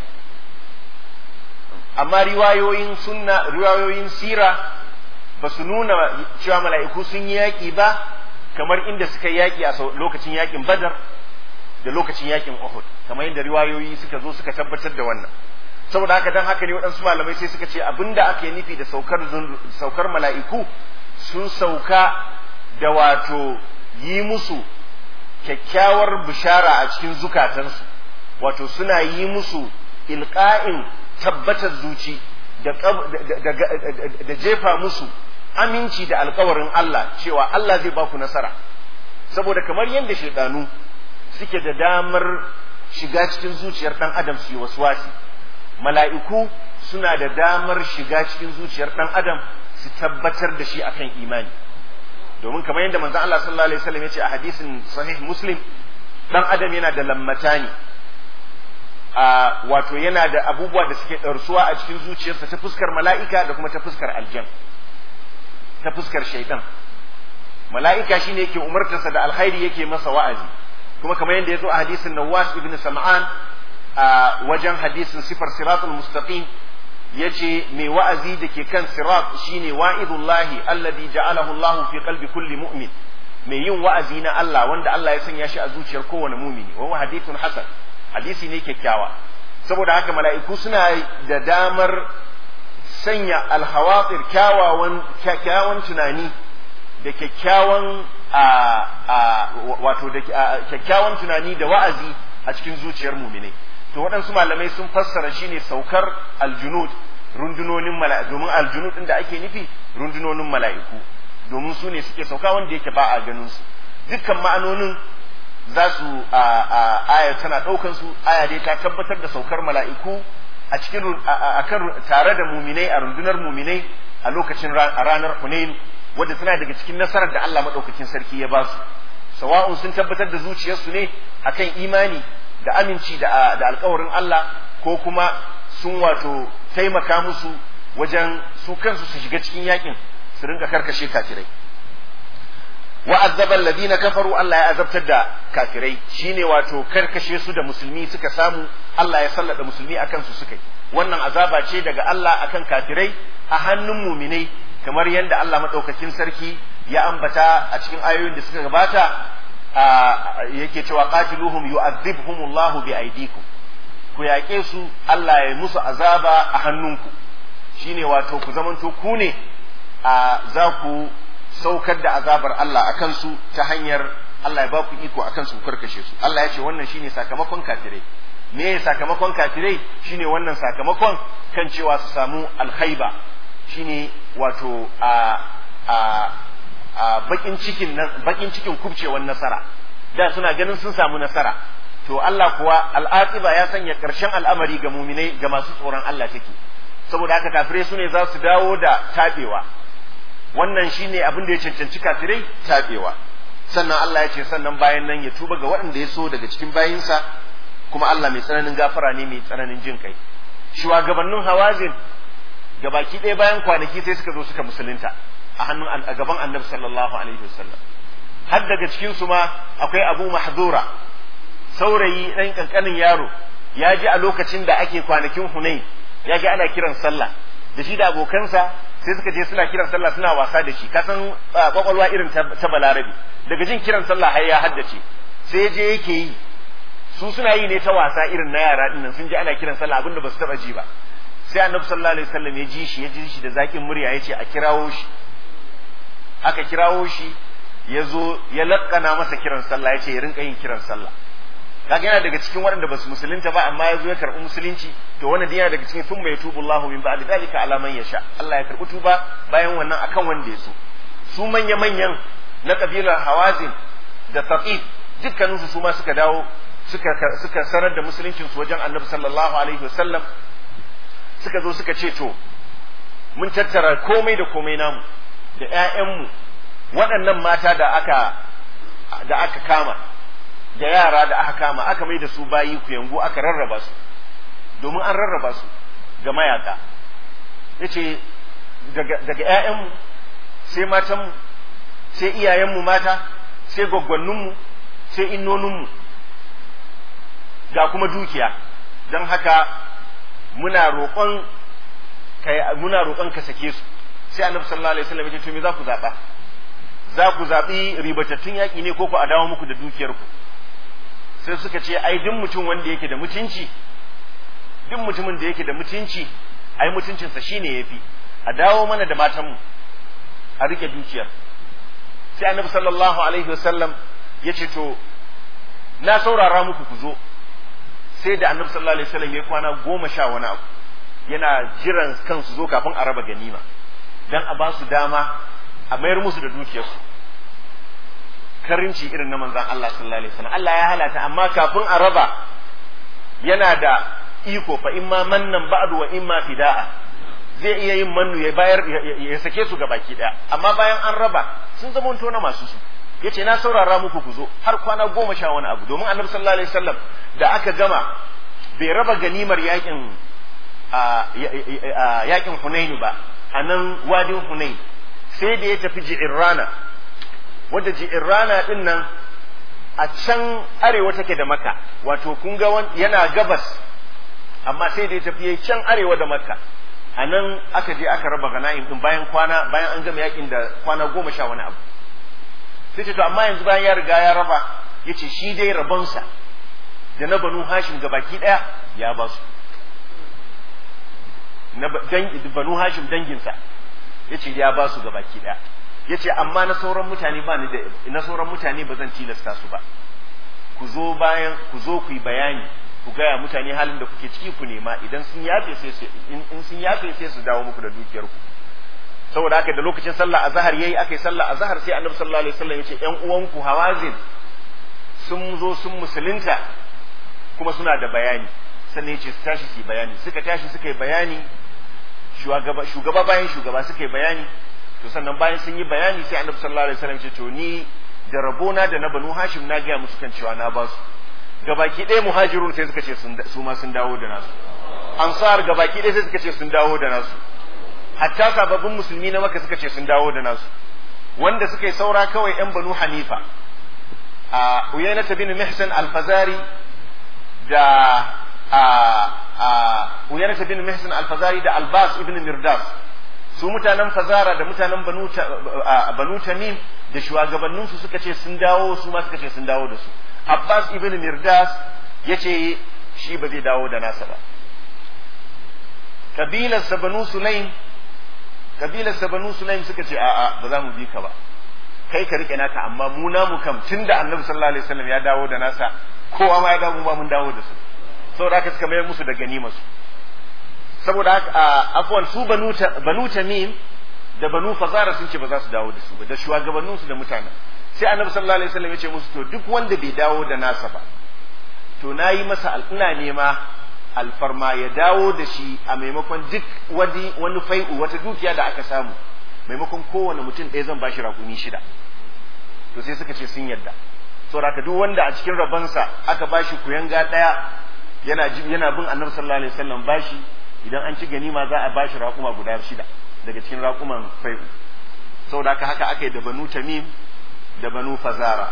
amma riwayoyin sunna riwayoyin sira ba su nuna cewa mala'iku sun yi yaƙi ba kamar inda suka yi yaƙi a lokacin yaƙin badar da lokacin yaƙin uhud kamar yadda riwayoyi suka zo suka tabbatar da wannan saboda haka dan haka ne waɗansu malamai sai suka ce abinda ake nufi da saukar saukar mala'iku sun sauka da wato yi musu kyakkyawar bishara a cikin zukatansu wato suna yi musu ilqa'in tabbatar zuci da, da, jefa musu aminci da alkawarin Allah cewa Allah zai baku nasara saboda kamar yadda shaidanu suke da damar shiga cikin zuciyar ɗan adam su yi waswasi mala'iku suna da damar shiga cikin zuciyar ɗan adam su tabbatar da shi akan imani domin kamar yadda manzon Allah sallallahu alaihi wasallam ya ce a hadisin sahih muslim ɗan adam yana da lammatani a wato yana da abubuwa da suke ɗarsuwa a cikin zuciyarsa ta fuskar mala'ika da kuma ta fuskar aljan ta fuskar shaitan mala'ika shine yake umartarsa da alkhairi yake masa wa'azi kuma kamar yadda ya zo a hadisin Nawas ibn Sam'an a wajen hadisin sifar siratul mustaqim yace mai wa'azi da ke kan sirat shine wa'idullahi alladhi ja'alahu Allah fi qalbi kulli mu'min mai yin wa'azi na Allah wanda Allah ya sanya shi a zuciyar kowane mumini wa hadithun hasan hadisi ne kyakkyawa saboda haka mala'iku suna da damar sanya alhawatir kyawawan kyakkyawan tunani da kyakkyawan wato da kyakkyawan tunani da wa'azi a cikin zuciyar muminai to waɗansu malamai sun fassara shine saukar aljunud rundunonin mala'iku domin aljunud ɗin da ake nufi rundunonin mala'iku domin su ne suke sauka wanda yake ba a ganin su dukkan ma'anonin za su aya tana ɗaukan su aya dai ta tabbatar da saukar mala'iku a cikin akan tare da muminai a rundunar muminai a lokacin a ranar Hunain wadda tana daga cikin nasarar da Allah madaukakin sarki ya ba su sawa'un sun tabbatar da zuciyarsu ne akan imani da aminci da da alkawarin Allah ko kuma sun wato taimaka musu wajen su kansu su shiga cikin yakin su rinka karkashe kafirai wa azzaba alladhina kafaru Allah ya azabtar da kafirai shine wato karkashe su da musulmi suka samu Allah ya sallada musulmi akan su suka yi wannan azaba ce daga Allah akan kafirai a hannun muminai kamar yadda Allah madaukakin sarki ya ambata a cikin ayoyin da suka gabata yake cewa qatiluhum yu'adhibhumullahu bi aydikum ku yaƙe su Allah ya musu azaba a hannunku shine wato ku zamanto ku ne a za ku saukar da azabar Allah a kansu ta hanyar Allah ya ba ku iko a kansu ku karkashe su Allah ya ce wannan shine sakamakon kafirai me sakamakon kafirai shine wannan sakamakon kan cewa su samu alhaiba shine wato a a a bakin cikin bakin cikin kubcewar nasara da suna ganin sun samu nasara to Allah kuwa al'aqiba ya sanya karshen al'amari ga muminai ga masu tsoron Allah take saboda haka kafirai su ne za su dawo da tabewa wannan shine abin da ya cancanci kafirai tabewa sannan Allah ya ce sannan bayan nan ya tuba ga waɗanda ya so daga cikin bayinsa kuma Allah mai tsananin gafara ne mai tsananin jin kai shugabannin hawazin gabaki ɗaya bayan kwanaki sai suka zo suka musulunta a hannun a gaban annabi sallallahu alaihi wasallam har daga cikin su ma akwai abu mahdura saurayi ɗan ƙanƙanin yaro ya ji a lokacin da ake kwanakin hunain ya ji ana kiran sallah da shi da abokansa sai suka je suna kiran sallah suna wasa da shi kasan kwakwalwa irin ta balarabi daga jin kiran sallah har ya haddace sai je yake yi su suna yi ne ta wasa irin na yara dinnan sun ji ana kiran sallah abinda ba su taba ji ba sai annabi sallallahu alaihi wasallam ya ji shi ya ji shi da zakin murya ya ce a kirawo shi aka kirawo shi ya zo ya lakkana masa kiran sallah ya ce ya rinka yin kiran sallah kaga yana daga cikin waɗanda ba su musulunta ba amma ya zo ya karɓi musulunci to wannan yana daga cikin sun mai tubu Allahu min ba'di dalika ala man yasha Allah ya karɓi tuba bayan wannan akan wanda ya so su manya manyan na kabilar Hawazin da Saqif dukkanin su ma suka dawo suka suka sanar da musuluncin su wajen Annabi sallallahu alaihi wasallam suka zo suka ce to mun tattara komai da komai namu da ƴaƴanmu waɗannan mata da aka da aka kama da yara da aka kama aka mai da su bayi ku yangu aka rarraba su domin an rarraba su ga mayaka ya ce daga ‘ya'yanmu sai matanmu sai iyayenmu mata sai gwaggwanninmu sai innoninmu ga kuma dukiya don haka muna roƙon muna roƙon ka sake su sai annabi sallallahu alaihi wasallam ya ce to me za ku zaɓa za ku zaɓi ribatattun yaƙi ne ko ku a dawo muku da dukiyarku sai suka ce ai duk mutum wanda yake da mutunci duk mutumin da yake da mutunci ai mutuncinsa shine yafi a dawo mana da matanmu a rike dukiyar sai annabi sallallahu alaihi wasallam ya ce to na saurara muku ku zo sai da annabi sallallahu alaihi wasallam ya kwana goma sha wani abu yana jiran kansu zo kafin a raba ganima dan a ba su dama a mayar musu da dukiyarsu karinci irin na manzan Allah sallallahu alaihi wasallam Allah ya halata amma kafin a raba yana da iko fa imma mannan ba'du wa imma fida'a zai iya yin mannu ya bayar ya sake su ga baki daya amma bayan an raba sun zama na masu su yace na saurara muku ku zo har kwana goma sha wani abu domin annabi sallallahu alaihi wasallam da aka gama bai raba ganimar yakin yakin Hunainu ba a nan wadin Hunain sai da ya tafi Ji'irrana wadda Ji'irrana din nan a can arewa take da Makka wato kun ga yana gabas amma sai da ya tafi can arewa da Makka a nan aka je aka raba gana'im din bayan kwana bayan an gama yakin da kwana goma sha wani abu sai ce to amma yanzu bayan ya riga ya raba yace shi dai rabonsa da na banu hashim gabaki daya ya ba su na banu hashim danginsa yace ya ba su gabaki daya yace amma na sauran mutane ba ni da na sauran mutane ba zan tilasta su ba ku zo bayan ku zo ku yi bayani ku gaya mutane halin da kuke ciki ku nema idan sun yafe sai su in sun yafe sai su dawo muku da dukiyar ku saboda haka da lokacin sallah azhar yayi akai sallah azhar sai annabi sallallahu alaihi wasallam yace ƴan uwanku hawazin sun zo sun musulunta kuma suna da bayani sannan ya ce su tashi su yi bayani suka tashi suka yi bayani shugaba shugaba bayan shugaba suka yi bayani to sannan bayan sun yi bayani sai annabi sallallahu alaihi wasallam ce to ni da rabona da na banu hashim na gaya musu kan cewa na ba su gabaki ɗaya muhajirun sai suka ce su ma sun dawo da nasu ansar gabaki ɗaya sai suka ce sun dawo da nasu hatta sababbin musulmi na maka suka ce sun dawo da nasu wanda suka yi saura kawai yan banu hanifa a uyainata bin mihsan alfazari da a a uyainata bin mihsan alfazari da albas ibn mirdas su mutanen fazara da mutanen banu banu tamim da shugabanninsu suka ce sun dawo su ma suka ce sun dawo da su abbas ibn mirdas ya ce shi ba zai dawo da nasa ba kabilarsa banu sulaim kabilarsa banu sulaim suka ce a'a ba za mu bi ka ba kai ka rike naka amma mu namu kam tunda annabi sallallahu alaihi wasallam ya dawo da nasa kowa ma ya dawo ba mun dawo da su saboda haka suka mayar musu da ganima su saboda haka afwan su banu banu tamim da banu fazara sun ce ba za su dawo da su ba da shugabannin su da mutanen sai annabi sallallahu alaihi wasallam ya ce musu to duk wanda bai dawo da nasa ba to nayi masa ina nema alfarma ya dawo da shi a maimakon duk wani wani fai'u wata dukiya da aka samu maimakon kowane mutum ɗaya zan bashi rakumi shida to sai suka ce sun yadda saboda duk wanda a cikin rabansa aka bashi kuyanga ɗaya yana yana bin annabi sallallahu alaihi wasallam bashi idan an ci ganima za a bashi rakuma guda shida daga cikin rakuman fai'u saboda haka haka aka yi da banu tamim da banu fazara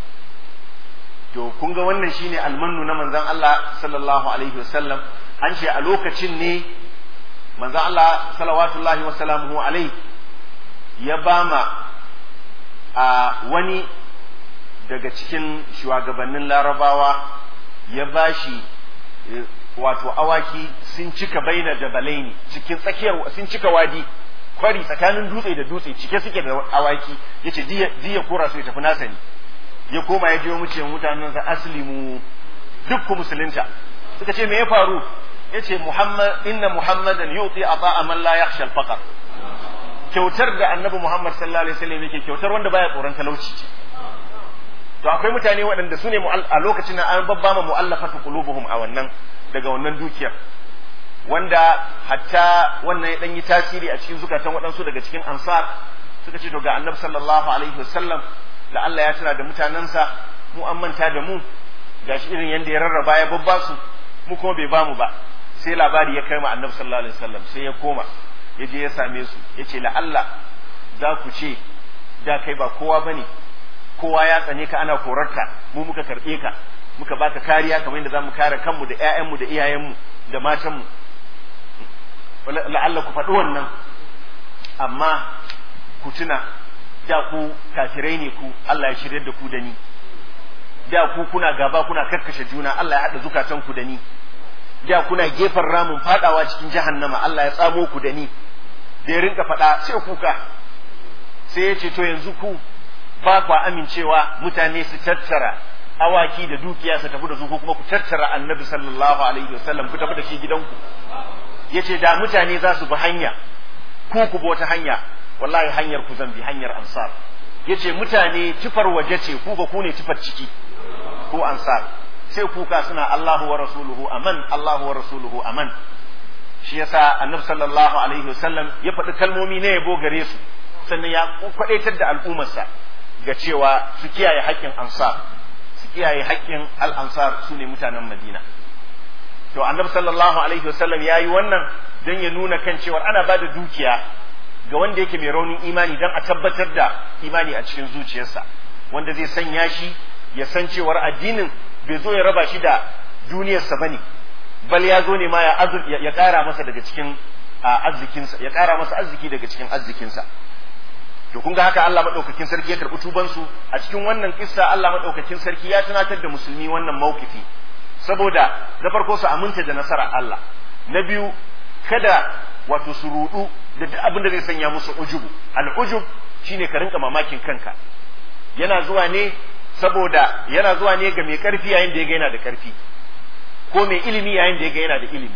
to kun ga wannan shine almannu na manzon Allah sallallahu alaihi wasallam an ce a lokacin ne manzon Allah salawatullahi wa salamuhu alaihi ya bama a wani daga cikin shugabannin larabawa ya bashi wato awaki sun cika baina jabalaini cikin tsakiyar sun cika wadi kwari tsakanin dutse da dutse cike suke da awaki yace diya kora su ya tafi nasa ne ya koma ya jiyo muce mutanen sa aslimu duk ku musulunta suka ce me ya faru yace muhammad inna muhammadan yuti ata man la yakhsha al-faqr kyautar da annabi muhammad sallallahu alaihi wasallam yake kyautar wanda baya tsoron talauci ce to akwai mutane waɗanda su ne a lokacin da an babbama mu'allafatu qulubuhum a wannan daga wannan dukiyar wanda hatta wannan ya dan yi tasiri a cikin zukatan waɗansu daga cikin ansar suka ce to ga annabi sallallahu alaihi wasallam da Allah ya tuna da mutanensa mu an manta da mu gashi irin yadda ya rarraba ya babba su mu kuma bai bamu ba sai labari ya kai ma annabi sallallahu alaihi wasallam sai ya koma ya je ya same su ya ce la'alla za ku ce da kai ba kowa bane kowa ya tsane ka ana korarka mu muka karɓe ka muka baka kariya kamar yadda zamu kare kanmu da ƴaƴanmu da iyayenmu da matanmu la'alla ku faɗi wannan amma ku tuna da ku kafirai ne ku Allah ya shirya da ku da ni da ku kuna gaba kuna karkashe juna Allah ya haɗa zukatan ku da ni da kuna gefen ramin fadawa cikin jahannama Allah ya tsamo ku da ni da ya rinka faɗa sai kuka sai ya ce to yanzu ku ba kwa amincewa mutane su tattara awaki da dukiya su tafi da su ko kuma ku tattara annabi sallallahu alaihi wasallam ku tafi da shi gidanku yace da mutane za su bi hanya ku ku bi wata hanya wallahi hanyar ku zan bi hanyar ansar yace mutane tufar waje ce ku ba ku ne tufar ciki ko ansar sai kuka suna Allahu wa rasuluhu aman Allahu wa rasuluhu aman shi yasa annabi sallallahu alaihi wasallam ya faɗi kalmomi na yabo gare su sannan ya kwadaitar da al'ummarsa ga cewa su kiyaye haƙƙin ansar su kiyaye haƙƙin al-ansar su ne mutanen Madina to annabi sallallahu alaihi wasallam yayi wannan don ya nuna kan cewa ana bada dukiya ga wanda yake mai raunin imani don a tabbatar da imani a cikin zuciyarsa wanda zai sanya shi ya san cewar addinin bai zo ya raba shi da duniyarsa bane bal ya zo ne ma ya ya ƙara masa daga cikin arzikinsa ya ƙara masa arziki daga cikin arzikinsa to kun ga haka Allah madaukakin sarki ya karɓi tubansu a cikin wannan kissa Allah madaukakin sarki ya tunatar da musulmi wannan mawkifi saboda na farko su aminta da nasara Allah na biyu kada wato su rudu da duk abin da zai sanya musu ujubu al-ujub shine ka rinka mamakin kanka yana zuwa ne saboda yana zuwa ne ga mai karfi yayin da ya ga yana da karfi ko mai ilimi yayin da ya ga yana da ilimi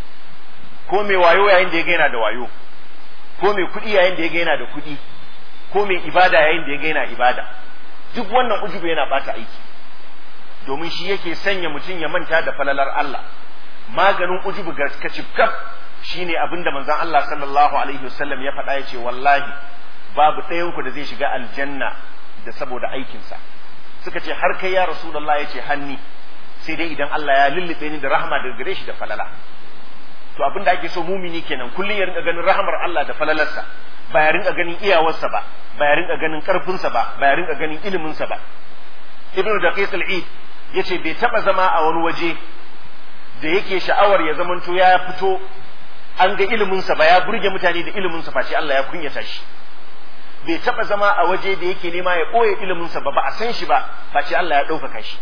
ko mai wayo yayin da ya ga yana da wayo ko mai kuɗi yayin da ya ga yana da kuɗi ko mai ibada yayin da ya ga yana ibada duk wannan ujubu yana bata aiki domin shi yake sanya mutum ya manta da falalar Allah maganin ujubu ga kacifkaf shine abinda manzon Allah sallallahu alaihi wasallam ya faɗa yace wallahi babu ɗayan ku da zai shiga aljanna da saboda aikinsa suka ce har kai ya rasulullah yace hanni sai dai idan Allah ya lullube ni da rahama daga gare shi da falala to abin da ake so mumini kenan kullum ya rinka ganin rahamar Allah da falalarsa ba ya rinka ganin iyawarsa ba ba ya rinka ganin karfinsa ba ba ya rinka ganin iliminsa ba ibnu daqiq al-eid yace bai taba zama a wani waje da yake sha'awar ya zamanto ya fito an ga iliminsa ba ya burge mutane da iliminsa face Allah ya kunyata shi bai taba zama a waje da yake nema ya ɓoye iliminsa ba ba a san shi ba face Allah ya ɗaukaka shi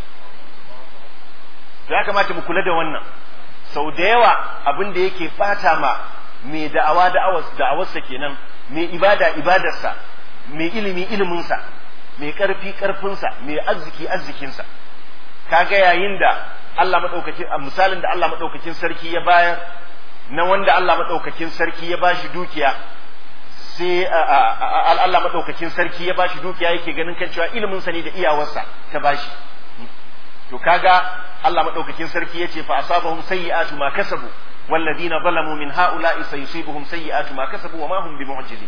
ya kamata mu kula da wannan sau da yawa abin da yake bata ma mai da'awa da'awarsa kenan mai ibada ibadarsa mai ilimi iliminsa mai ƙarfi ƙarfinsa mai arziki arzikinsa kaga yayin da Allah madaukakin misalin da Allah madaukakin sarki ya bayar na wanda Allah madaukakin sarki ya bashi dukiya sai Allah madaukakin sarki ya bashi dukiya yake ganin kan cewa ilimin sa ne da iyawarsa ta bashi to kaga Allah madaukakin sarki yace fa asabahum sayyi'atu ma kasabu والذين ظلموا من هؤلاء سيصيبهم سيئات ما كسبوا وما هم بمعجزين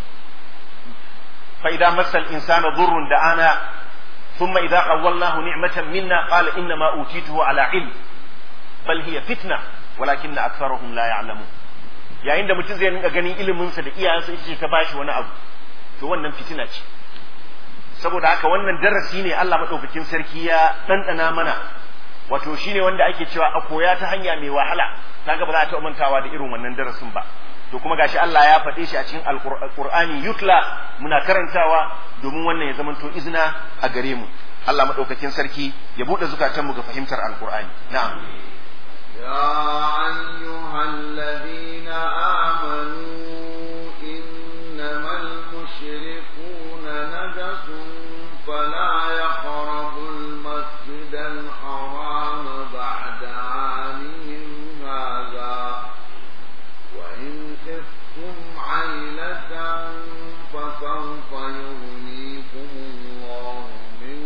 فإذا مس الإنسان ضر دعانا ثم إذا خولناه نعمة منا قال إنما أوتيته على علم بل هي فتنة ولكن أكثرهم لا يعلمون yayin da mutum zai rinka ganin iliminsa da iyayensa ita ce ta bashi wani abu to wannan fitina ce saboda haka wannan darasi ne Allah madaukakin sarki ya ɗanɗana mana wato shine wanda ake cewa a koya ta hanya mai wahala kaga ba za ta mantawa da irin wannan darasin ba to kuma gashi Allah ya faɗe shi a cikin alqur'ani yutla muna karantawa domin wannan ya zamanto izina a gare mu Allah madaukakin sarki ya bude zukatanmu ga fahimtar alqur'ani na'am يا أيها الذين آمنوا إنما المشركون نجس فلا يقربوا المسجد الحرام بعد عامهم هذا وإن خفتم عيلة فسوف يغنيكم الله من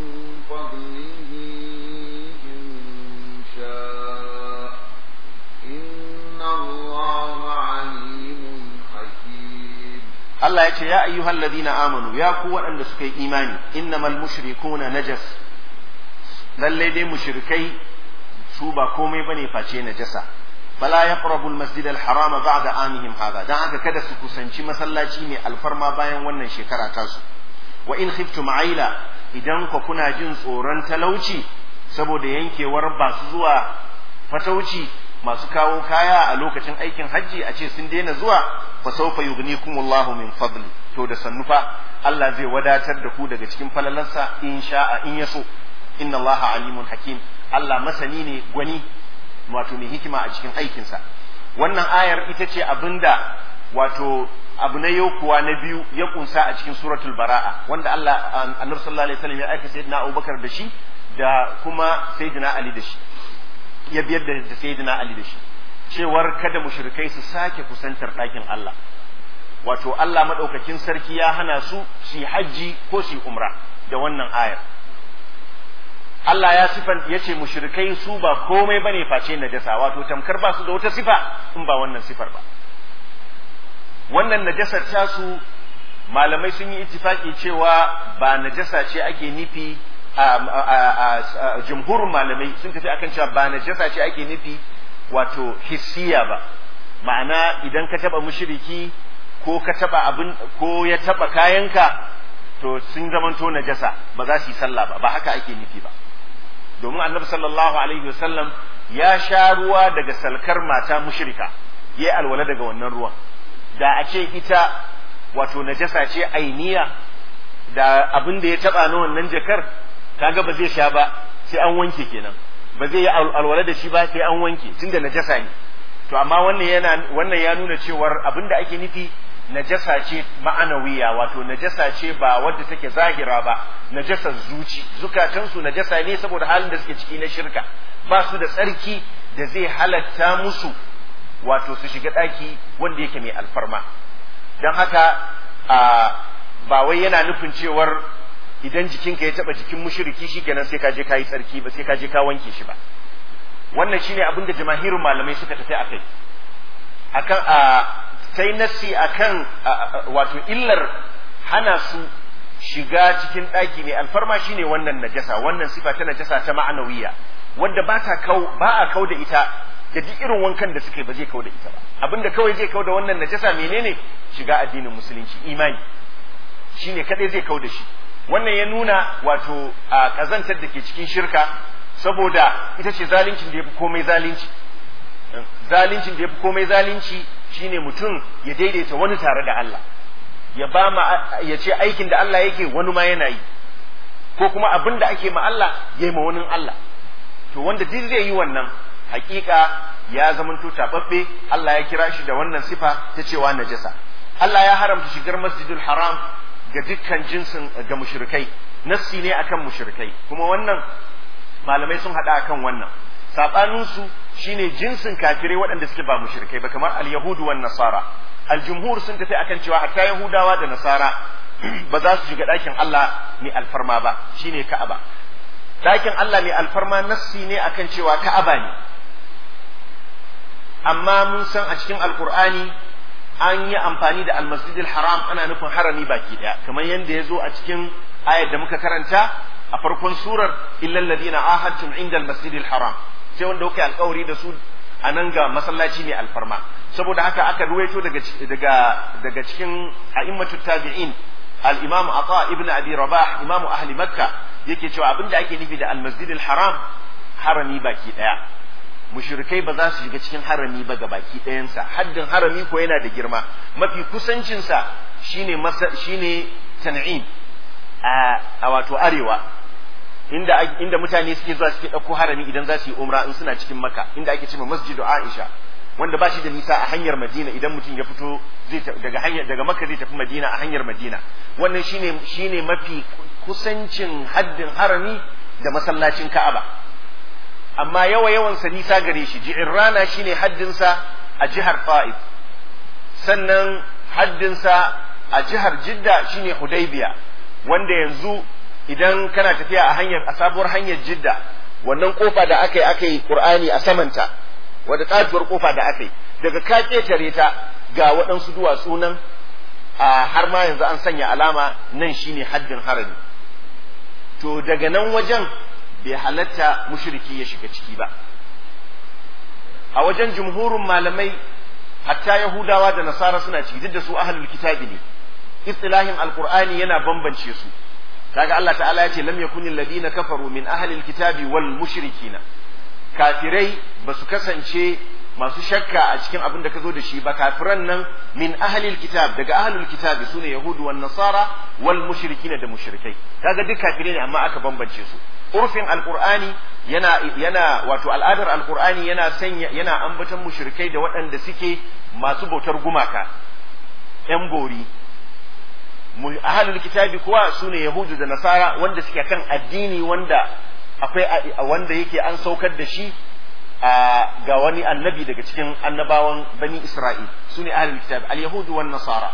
فضله إن شاء إن الله عليم حكيم Allah ya ce ya ayyuhal ladina amanu ya ku waɗanda suka yi imani innamal mushrikuna najas lallai dai mushrikai su ba komai bane face najasa fala yaqrabu almasjid alharama ba'da amihim hada dan haka kada su kusanci masallaci mai alfarma bayan wannan shekara tasu wa in khiftum aila idan ku kuna jin tsoron talauci saboda yankewar basu zuwa fatauci masu kawo kaya a lokacin aikin hajji a ce sun daina zuwa fa sawfa yughnikumullahu min fadli to da sannufa Allah zai wadatar da ku daga cikin falalarsa in sha'a in yaso inna Allah alimun hakim Allah masani ne gwani wato mai hikima a cikin aikinsa wannan ayar ita ce abinda wato abu na yau kuwa na biyu ya kunsa a cikin suratul bara'a wanda Allah annabi sallallahu alaihi wasallam ya aika sayyidina Abubakar da shi da kuma sayyidina Ali da shi ya biyar da sayyidina Ali da shi cewar kada mushrikai su sake kusantar ɗakin Allah wato Allah madaukakin sarki ya hana su su hajji ko su umra da wannan ayar Allah ya sifan ya ce mushrikai su ba komai bane face najasa wato tamkar ba su da wata sifa in ba wannan sifar ba wannan najasar tasu malamai sun yi ittifaki cewa ba najasa ce ake nufi a jumhurin malamai sun tafi akan cewa ba najasa ce ake nufi wato hissiya ba ma'ana idan ka taba mushriki ko ka taba abin ko ya taba kayanka to sun zamanto najasa ba za su yi sallah ba ba haka ake nufi ba domin annabi sallallahu alaihi wasallam ya sha ruwa daga salkar mata mushrika yayi alwala daga wannan ruwan da a ce ita wato najasa ce ainiya da abin da ya taba na wannan jakar kaga ba zai sha ba sai an wanke kenan ba zai yi alwala da shi ba sai an wanke tunda najasa ne to amma wannan yana wannan ya nuna cewar abin da ake nufi najasa ce ma'anawiya wato najasa ce ba wadda take zahira ba najasar zuci zukatansu najasa ne saboda halin da suke ciki na shirka ba su da tsarki da zai halatta musu wato su shiga ɗaki wanda yake mai alfarma don haka ba wai yana nufin cewar idan jikinka ya taba jikin mushriki shikenan sai ka je ka yi tsarki ba sai ka je ka wanke shi ba wannan shine abin da jamahirin malamai suka tafi akai akan a sai nassi akan wato illar hana su shiga cikin ɗaki ne alfarma shine wannan najasa wannan sifa ta najasa ta ma'anawiya wanda ba ta kau ba a kau da ita da duk irin wankan da suke ba zai kau da ita ba abinda kawai zai kau da wannan najasa menene shiga addinin musulunci imani shine kadai zai kau da shi wannan ya nuna wato a kazantar da ke cikin shirka saboda ita ce zalincin da ya fi komai zalunci zalincin da ya fi komai zalunci shine mutum ya daidaita wani tare da Allah ya ba ma ya ce aikin da Allah yake wani ma yana yi ko kuma abin da ake ma Allah ya yi ma wani Allah to wanda duk zai yi wannan hakika ya zamanto tababbe Allah ya kira shi da wannan sifa ta cewa najasa Allah ya haramta shigar masjidul haram ga dukkan jinsin ga mushrikai nassi ne akan mushrikai kuma wannan malamai sun hada akan wannan sabanin su shine jinsin kafirai waɗanda suke ba mushrikai ba kamar al-yahudu wan nasara al-jumhur sun tafi akan cewa hatta yahudawa da nasara ba za su shiga ɗakin Allah ne alfarma ba shine ka'aba ɗakin Allah ne alfarma nassi ne akan cewa ka'aba ne amma mun san a cikin alkur'ani an yi amfani da almasjidil haram ana nufin harami baki daya kamar yadda ya zo a cikin ayar da muka karanta a farkon surar illal ladina ahadtum inda almasjidil haram sai wanda kuka alkawari da su a nan ga masallaci mai alfarma saboda haka aka ruwaito daga daga daga cikin a'immatut tabi'in al-imam ata ibn abi rabah imamu ahli makka yake cewa abinda ake nufi da almasjidil haram harami baki daya mushrikai ba za su shiga cikin harami ba ga baki ɗayansa haddin harami ko yana da girma mafi kusancinsa shine masa shine tan'im a, a wato arewa inda inda mutane suke zuwa suke ɗauko harami idan za su yi umra in suna cikin maka inda ake cewa masjidu aisha wanda ba shi da nisa a hanyar madina idan mutum ya fito zai daga hanyar daga makka zai tafi madina a hanyar madina wannan shine shine mafi kusancin haddin harami da masallacin ka'aba amma yawa yawansa nisa gare shi ji'irrana shine haddinsa a jihar Ta'if sannan haddinsa a jihar Jidda shine Hudaybiya wanda yanzu idan kana tafiya a hanyar a sabuwar hanyar Jidda wannan kofa da aka yi aka yi Qur'ani a samanta wadda katuwar kofa da aka yi daga ka ketare ta ga waɗansu duwatsu nan a har ma yanzu an sanya alama nan shine haddin harami to daga nan wajen bai halatta mushriki ya shiga ciki ba a wajen jumhurin malamai hatta yahudawa da nasara suna ciki duk da su ahlul kitabi ne istilahin alqur'ani yana bambance su kaga Allah ta'ala ya ce lam yakuni alladhina kafaru min ahlil kitabi wal mushrikina kafirai ba su kasance masu shakka a cikin abin da ka zo da shi ba kafiran nan min ahlil kitab daga ahlul kitabi sune yahudu wan nasara wal mushrikina da mushrikai kaga duk kafirai ne amma aka bambance su urfin alqur'ani yana yana wato al'adar alqur'ani yana sanya yana ambaton mushrikai da waɗanda suke masu bautar gumaka yan bori ahlul kitabi kuwa sune yahudu da nasara wanda suke kan addini wanda akwai wanda yake an saukar da shi ga wani annabi daga cikin annabawan bani isra'il sune ahlul kitabi al-yahudu wan nasara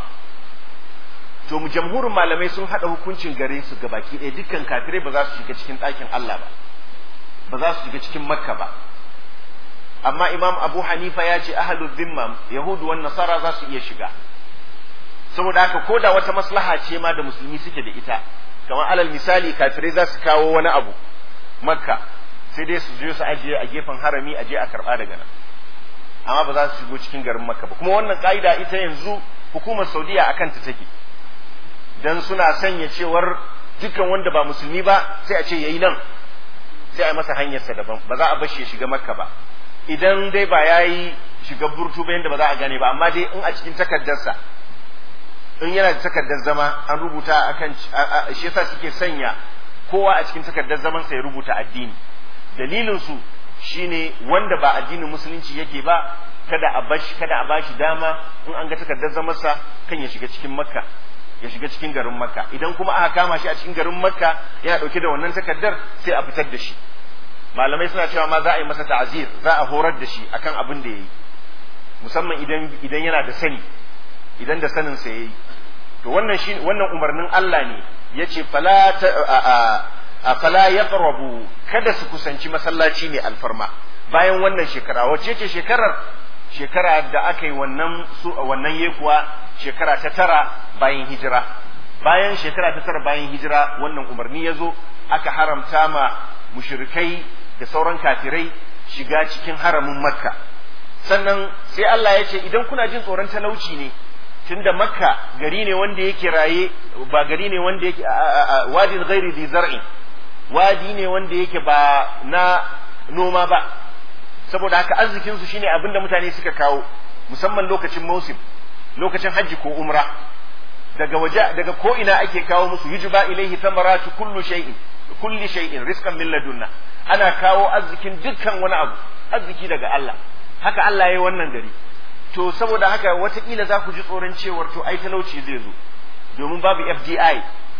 to mu jamhurin malamai sun hada hukuncin gare su ga baki ɗaya dukkan kafirai ba za su shiga cikin ɗakin Allah ba ba za su shiga cikin makka ba amma imam abu hanifa ya ce ahlul zimma yahudu wan nasara za su iya shiga saboda haka ko da wata maslaha ce ma da musulmi suke da ita kamar alal misali kafirai za su kawo wani abu makka sai dai su je su ajiye a gefen harami aje a karba daga nan amma ba za su shigo cikin garin makka ba kuma wannan ka'ida ita yanzu hukumar saudiya akan ta take dan suna sanya cewar dukkan wanda ba musulmi ba sai a ce yayi nan sai a masa hanyarsa daban ba za a bar shi ya shiga makka ba idan dai ba yayi shiga burtu ba yanda ba za a gane ba amma dai in a cikin takardarsa in yana da takardar zama an rubuta akan shi yasa suke sanya kowa a cikin takardar zaman sa ya rubuta addini dalilin su shine wanda ba addinin musulunci yake ba kada a bashi kada a bashi dama in an ga takardar zaman sa kan ya shiga cikin makka ya shiga cikin garin makka idan kuma aka kama shi a cikin garin makka yana dauke da wannan takardar sai a fitar da shi malamai suna cewa ma za a yi masa ta'azir za a horar da shi akan abin da yayi musamman idan idan yana da sani idan da sanin sa yayi to wannan shi wannan umarnin Allah ne yace fala a fala yaqrabu kada su kusanci masallaci mai alfarma bayan wannan shekara wacce ce shekarar shekara da aka yi wannan su wannan yekuwa shekara ta tara bayan hijira bayan shekara ta tara bayan hijira wannan umarni ya zo aka haramta ma mushrikai da sauran kafirai shiga cikin haramin makka sannan sai Allah ya ce idan kuna jin tsoron talauci ne tunda makka gari ne wanda yake raye ba gari ne wanda yake wadin ghairi di zar'in wadi ne wanda yake ba na noma ba saboda haka arzikin su shine abin da mutane suka kawo musamman lokacin mausim lokacin hajji ko umra daga waje daga ko ina ake kawo musu yujba ilaihi thamaratu kullu shay'in kulli shay'in rizqan min ladunna ana kawo arzikin dukkan wani abu arziki daga Allah haka Allah ya yi wannan gari to saboda haka watakila za ku ji tsoron cewar to ai talauci zai zo domin babu FDI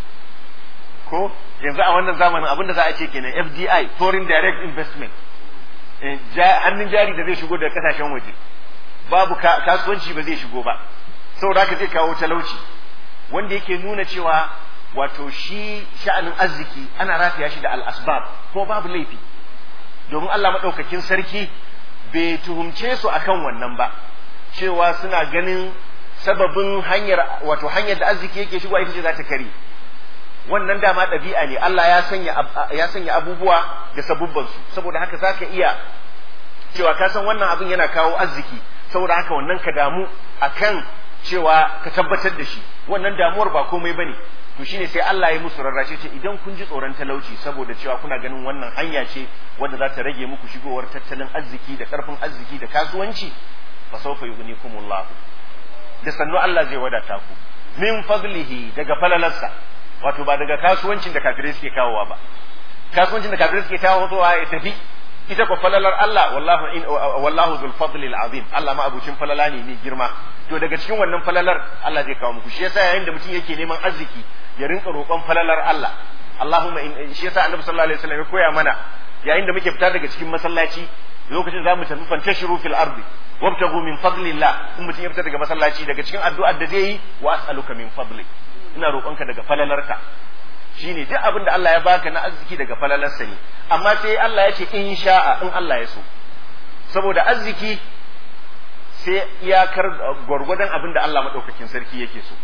ko yanzu a wannan zamanin abin da za a ce kenan FDI foreign direct investment hannun jari da zai shigo daga kasashen waje babu kasuwanci ba zai shigo ba saboda haka zai kawo talauci wanda yake nuna cewa wato shi sha'anin arziki ana rafiya shi da al-asbab ko babu laifi domin Allah maɗaukakin sarki bai tuhumce su akan wannan ba cewa suna ganin sababin hanyar wato hanyar da arziki yake shigowa ita ce za ta kare wannan dama ɗabi'a ne Allah ya sanya ya sanya abubuwa da sabubban su saboda haka zaka iya cewa ka san wannan abin yana kawo arziki saboda haka wannan ka damu akan cewa ka tabbatar da shi wannan damuwar ba komai bane to shine sai Allah ya musu rarrashe ce idan kun ji tsoron talauci saboda cewa kuna ganin wannan hanya ce wadda za ta rage muku shigowar tattalin arziki da karfin arziki da kasuwanci fa sawfa yughnikumullah da sannu Allah zai wadata ku min fadlihi daga falalarsa wato ba daga kasuwancin da kafirai suke kawowa ba kasuwancin da kafirai suke kawowa ya tafi ita ko falalar Allah wallahu in wallahu dhul fadli azim Allah ma abucin falala ne mai girma to daga cikin wannan falalar Allah zai kawo muku shi yasa yayin da mutum yake neman arziki ya rinka roƙon falalar Allah Allahumma in shi yasa Annabi sallallahu alaihi wasallam ya koya mana yayin da muke fita daga cikin masallaci lokacin za mu tafi fantashiru fil ardi wabtagu min fadlillah in mutum ya fita daga masallaci daga cikin addu'ar da zai yi wa as'aluka min fadli ina roƙonka daga falalarka shine duk abin da Allah ya baka na arziki daga falalarsa ne amma sai Allah ya ce in sha'a in Allah ya so saboda arziki sai iyakar gwargwadon abin da Allah maɗaukakin sarki yake so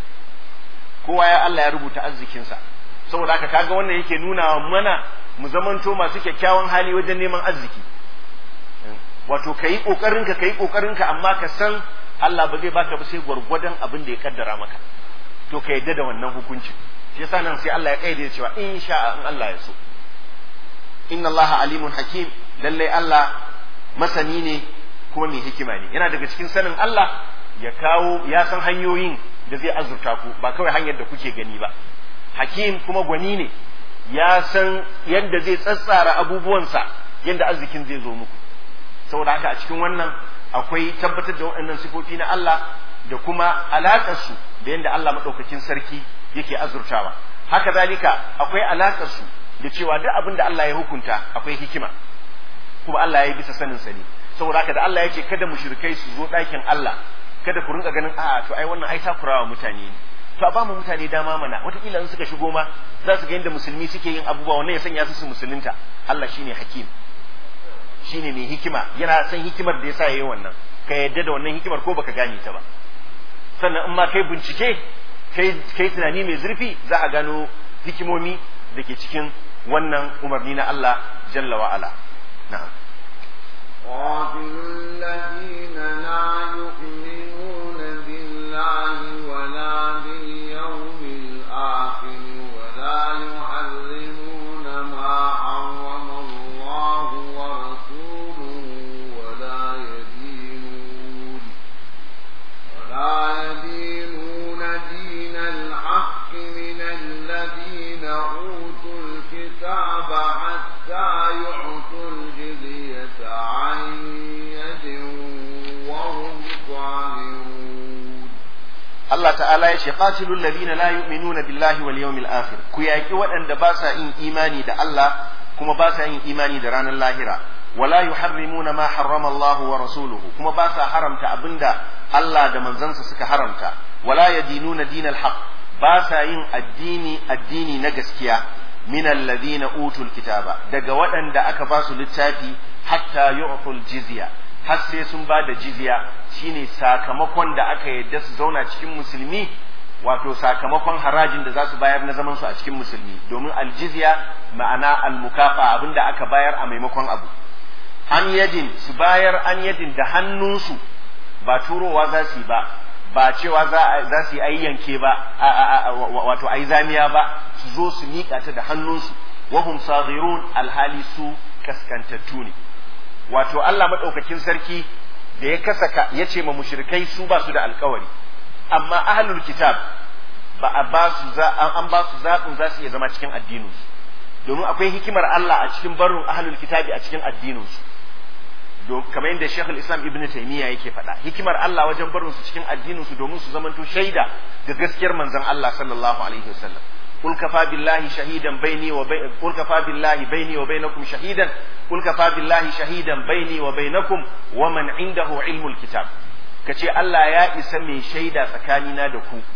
kowa ya Allah ya rubuta arzikinsa saboda haka kaga wannan yake nuna mana mu zamanto masu kyakkyawan hali wajen neman arziki wato kayi kokarinka kayi kokarinka amma ka san Allah ba zai baka ba sai gwargwadon abin da ya kaddara maka to ka yadda da wannan hukuncin shi yasa nan sai Allah ya kaide cewa in sha in Allah ya so inna Allah alimun hakim lalle Allah masani ne kuma mai hikima ne yana daga cikin sanin Allah ya kawo ya san hanyoyin da zai azurta ku ba kawai hanyar da kuke gani ba hakim kuma gwani ne ya san yadda zai tsatsara abubuwansa yadda arzikin zai zo muku saboda haka a cikin wannan akwai tabbatar da waɗannan sifofi na Allah da kuma alaƙarsu da yadda Allah maɗaukakin sarki yake azurtawa haka zalika akwai alaƙarsu da cewa duk abin da Allah ya hukunta akwai hikima kuma Allah ya yi bisa sanin sa ne saboda haka da Allah ya ce kada mushrikai su zo ɗakin Allah kada ku rinka ganin a'a to ai wannan ai takurawa mutane ne to a ba mu mutane dama mana wataƙila in suka shigo ma za su ga yadda musulmi suke yin abubuwa wannan ya sanya su su musulunta Allah shine hakim shine mai hikima yana san hikimar da yasa yayi wannan ka yadda da wannan hikimar ko baka gane ta ba sannan in ma kai bincike kai kai tunani mai zurfi za a gano hikimomi da ke cikin wannan umarni na Allah jalla wa ala na'am قاتلوا الذين لا يؤمنون بالله ولا باليوم الآخر ولا يحرمون ما حرم الله ورسوله ولا يدينون ولا يدينون دين الحق من الذين أوتوا الكتاب حتى يعطوا الجزية عن يد وهم صاغرون Allah ta'ala ya ce qatilul ladina la yu'minuna billahi wal yawmil akhir ku yaki waɗanda ba sa yin imani da Allah kuma ba sa yin imani da ranar lahira wala yuharrimuna ma harrama Allah wa rasuluhu kuma ba sa haramta abinda Allah da manzansa suka haramta wala yadinuna dinal haqq ba sa yin addini addini na gaskiya min alladhina utul kitaba daga waɗanda aka ba su littafi hatta yu'tul jizya har sai sun ba da jizya shine sakamakon da aka yadda su zauna cikin musulmi wato sakamakon harajin da za su bayar na zaman su a cikin musulmi domin aljizya ma'ana almukafa abinda aka bayar a maimakon abu an yadin su bayar an yadin da hannunsu ba turowa za su yi ba ba cewa za su yi ayi yanke ba wato ayi zamiya ba su zo su miƙa ta da hannunsu wahum saghirun alhali su kaskantattu ne wato Allah madaukakin sarki da ya kasaka ya ce ma mushrikai su ba su da alkawari amma ahlul kitab ba a ba su za an ba su zaɓin za su iya zama cikin addininsu domin akwai hikimar Allah a cikin barin ahlul kitabi a cikin addininsu kamar yadda Sheikh Islam Ibn Taymiyyah yake faɗa hikimar Allah wajen barin su cikin addinin su domin su zamanto shaida ga gaskiyar manzon Allah sallallahu alaihi wasallam قل كفى بالله شهيدا بيني وبين قل كفى بالله بيني وبينكم شهيدا قل كفى بالله شهيدا بيني وبينكم ومن عنده علم الكتاب kace Allah ya isa mai shaida tsakanina da ku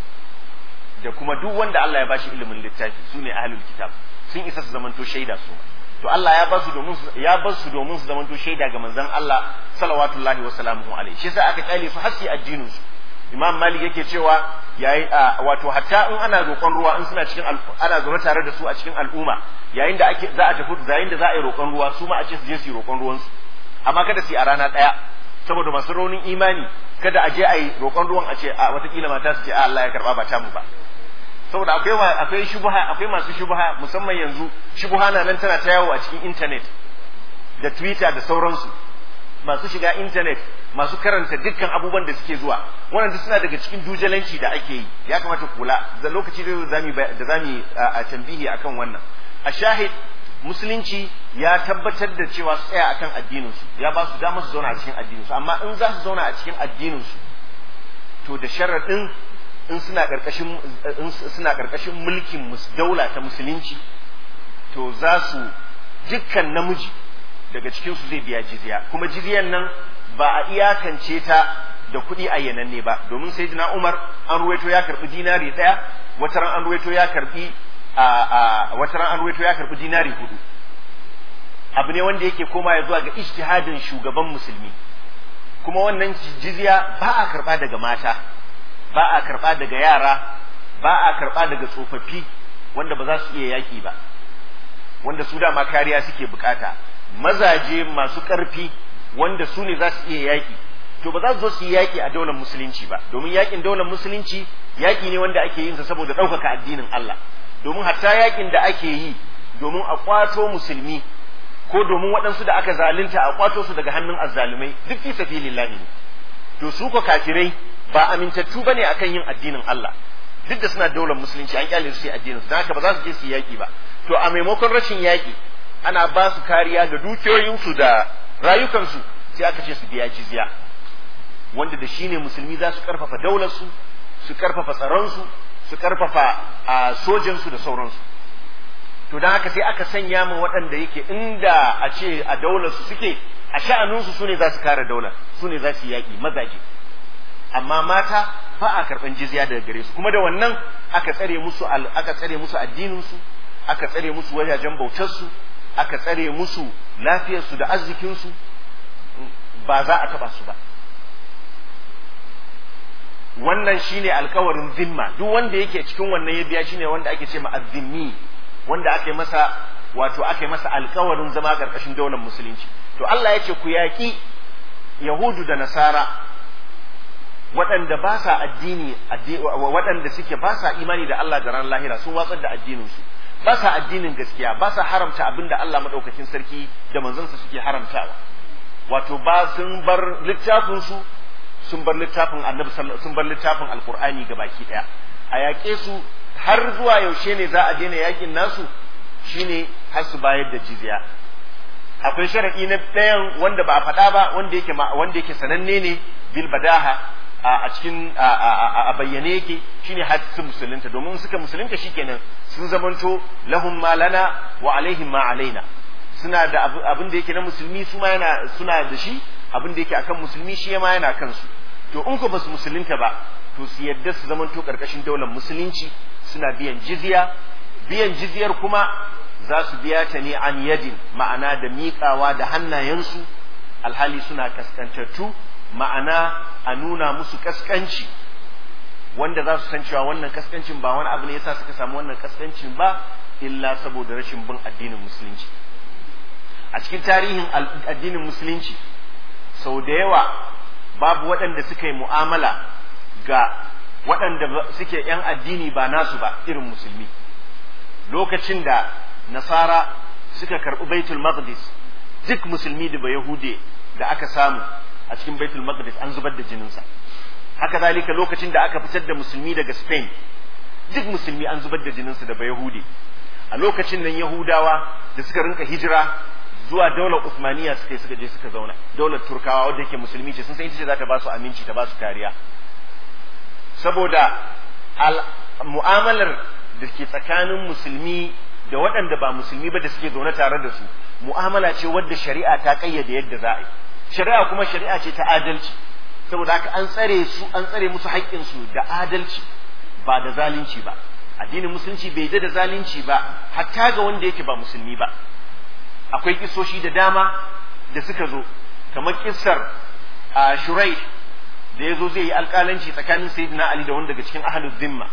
da kuma duk wanda Allah ya bashi ilimin littafi sune ahlul kitab sun isa su zamanto shaida su to Allah ya basu domin ya basu domin su zamanto shaida ga manzon Allah sallallahu wa sallamu alaihi shi yasa aka kyale su hasi addinin su Imam Malik yake cewa yayi wato hatta in ana roƙon ruwa in suna cikin ana zaune tare da su a cikin al'umma yayin da ake za a tafi yayin da za a yi roƙon ruwa su ma a ce su je su yi roƙon ruwan su amma kada su yi a rana ɗaya saboda masu raunin imani kada a je a yi roƙon ruwan a ce a watakila mata su ce a Allah ya karba ba tamu ba saboda akwai akwai shubha akwai masu shubha musamman yanzu shubha na nan tana ta yawo a cikin internet da twitter da sauransu masu shiga internet masu karanta dukkan abubuwan da suke zuwa wannan duk suna daga cikin dujalanci da ake yi ya kamata kula da lokaci da zamu da zamu a tambihi akan wannan a shahid musulunci ya tabbatar da cewa su tsaya akan addinin su ya ba su dama su zauna a cikin addinin su amma in za su zauna a cikin addinin su to da sharaɗin in suna karkashin in suna karkashin mulkin daula ta musulunci to za su dukkan namiji daga cikin su zai biya jizya kuma jizyan nan ba a iyakance ta da kuɗi ayyananne ba domin sayyidina Umar an ruwaito ya karbi dinari ɗaya wata ran an ruwaito ya karbi a wata ran an ruwaito ya karbi dinari hudu abu ne wanda yake koma ya zuwa ga ijtihadin shugaban musulmi kuma wannan jizya ba a karba daga mata ba a karba daga yara ba a karba daga tsofaffi wanda ba za su iya yaki ba wanda su dama kariya suke bukata mazaje masu ƙarfi wanda su ne za su iya yaƙi to ba za su zo su yi yaƙi a daular musulunci ba domin yaƙin daular musulunci yaƙi ne wanda ake yin sa saboda ɗaukaka addinin Allah domin hatta yaƙin da ake yi domin a kwato musulmi ko domin waɗansu da aka zalunta a kwato su daga hannun azzalumai duk fi sabilillahi ne to su ko kafirai ba amintattu bane akan yin addinin Allah duk da suna daular musulunci an kyale su sai addinin su haka ba za su je su yaƙi ba to a maimakon rashin yaƙi ana ba su kariya ga dukiyoyinsu da rayukansu sai aka ce su biya jizya wanda da shine musulmi za su karfafa daularsu su karfafa tsaronsu su karfafa a sojansu da sauransu to don haka sai aka sanya min waɗanda yake inda a ce a daularsu suke a sha'aninsu su ne za su kare daular su ne za su yaƙi mazaje amma mata ba a karɓan jizya daga gare su kuma da wannan aka tsare musu aka tsare musu addininsu aka tsare musu wajajen bautarsu aka tsare musu lafiyarsu da arzikinsu ba za a taba su ba wannan shine alkawarin zimma duk wanda yake cikin wannan ya biya shine wanda ake ce ma azzimmi wanda ake masa wato ake masa alkawarin zama karkashin daular musulunci to Allah ya ce ku yaƙi yahudu da nasara waɗanda ba sa addini waɗanda suke ba sa imani da Allah da ran lahira sun watsar da addininsu ba sa addinin gaskiya ba sa haramta abin da Allah maɗaukakin sarki da manzansa suke haramtawa wato ba sun bar littafin su sun bar littafin annabi sun bar littafin alqur'ani baki ɗaya a yaƙe su har zuwa yaushe ne za a daina yakin nasu shine har su bayar da jizya akwai sharadi na ɗayan wanda ba a faɗa ba wanda yake wanda yake sananne ne bil badaha a cikin a bayyane yake shine har su musulunta domin suka musulunta shikenan sun zamanto lahum ma lana wa alaihim ma alaina suna da abin da yake na musulmi su ma yana suna da shi abin da yake akan musulmi shi ma yana kansu to in ko basu musulunta ba to su yadda su zamanto karkashin daular musulunci suna biyan jizya biyan jizyar kuma za su biya ta ne an yadin ma'ana da miƙawa da hannayensu alhali suna kaskantattu ma'ana a nuna musu kaskanci wanda za su san cewa wannan kaskancin ba wani abu ne yasa suka samu wannan kaskancin ba illa saboda rashin bin addinin musulunci a cikin tarihin addinin musulunci sau da yawa babu waɗanda suka yi mu'amala ga waɗanda suke 'yan addini ba nasu ba irin musulmi lokacin da nasara suka karɓi baitul maqdis duk musulmi da ba yahude da aka samu a cikin baitul maqdis an zubar da jininsa haka zalika lokacin da aka fitar da musulmi daga spain duk musulmi an zubar da jininsa da ba yahude a lokacin nan yahudawa da suka rinka hijira zuwa daular usmaniya suka suka je suka zauna daular turkawa wadda yake musulmi ce sun san ita ce za ta ba su aminci ta ba su kariya saboda mu'amalar da ke tsakanin musulmi da waɗanda ba musulmi ba da suke zaune tare da su mu'amala ce wadda shari'a ta kayyade yadda za a yi shari'a kuma shari'a ce ta adalci saboda haka an tsare su an tsare musu haƙƙinsu da adalci ba da zalunci ba addinin musulunci bai da zalunci ba hatta ga wanda yake ba musulmi ba akwai kisoshi da dama da suka zo kamar kissar a shurai da ya zo zai yi alƙalanci tsakanin sayyidina ali da wanda daga cikin ahlul zimma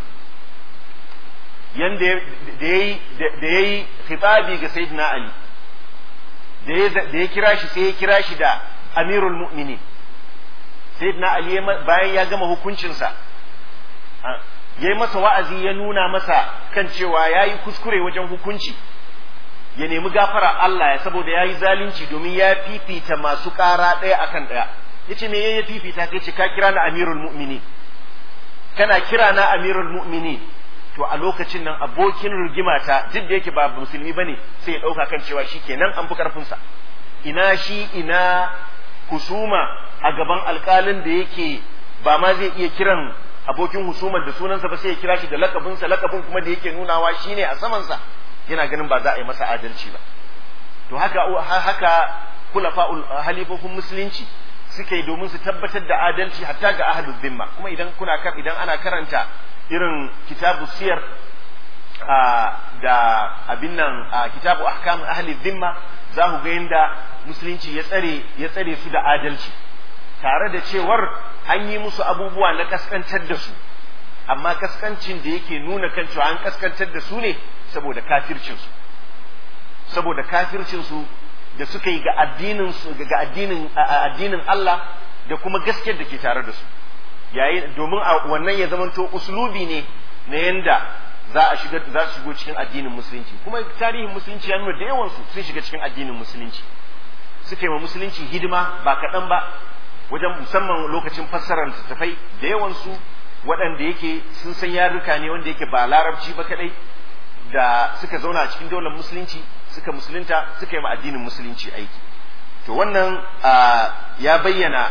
yanda da yayi da yayi khitabi ga sayyidina ali da ya kira shi sai ya kira shi da amirul mu'minin sayyidina ali bayan ya gama hukuncinsa yayi masa wa'azi ya nuna masa kan cewa yayi kuskure wajen hukunci ya nemi gafara Allah ya saboda yayi zalunci domin ya fifita masu ƙara ɗaya akan ɗaya yace me ya fifita kai ce ka kira na amirul mu'minin kana kira na amirul mu'minin to a lokacin nan abokin rigimata duk da yake ba musulmi bane sai ya dauka kan cewa shikenan an fi karfin sa ina shi ina husuma a gaban alkalin da yake ba ma zai iya kiran abokin husumar da sunansa ba sai ya kira shi da lakabin sa lakabin kuma da yake nunawa shine a saman sa yana ganin ba za a yi masa adalci ba to haka haka kulafa'ul halifofin musulunci suka yi domin su tabbatar da adalci hatta ga ahlul zimma kuma idan kuna idan ana karanta irin kitabu siyar da abin nan kitabu ahkam ahli zimma za ku ga yadda musulunci ya tsare ya tsare su da adalci tare da cewar an yi musu abubuwa na kaskantar da su amma kaskancin da yake nuna kan cewa an kaskantar da su ne saboda kafircin su saboda kafircin su da suka yi ga addinin su ga addinin addinin Allah da kuma gaskiyar da ke tare da su yayin domin wannan ya zamanto uslubi ne na yanda za a shiga za su shigo cikin addinin musulunci kuma tarihin musulunci ya nuna da yawan su sun shiga cikin addinin musulunci suka yi wa musulunci hidima ba kaɗan ba wajen musamman lokacin fassarar littattafai da yawan su waɗanda yake sun san yarurruka ne wanda yake ba larabci ba kaɗai da suka zauna a cikin daular musulunci suka musulunta suka yi ma addinin musulunci aiki to wannan ya bayyana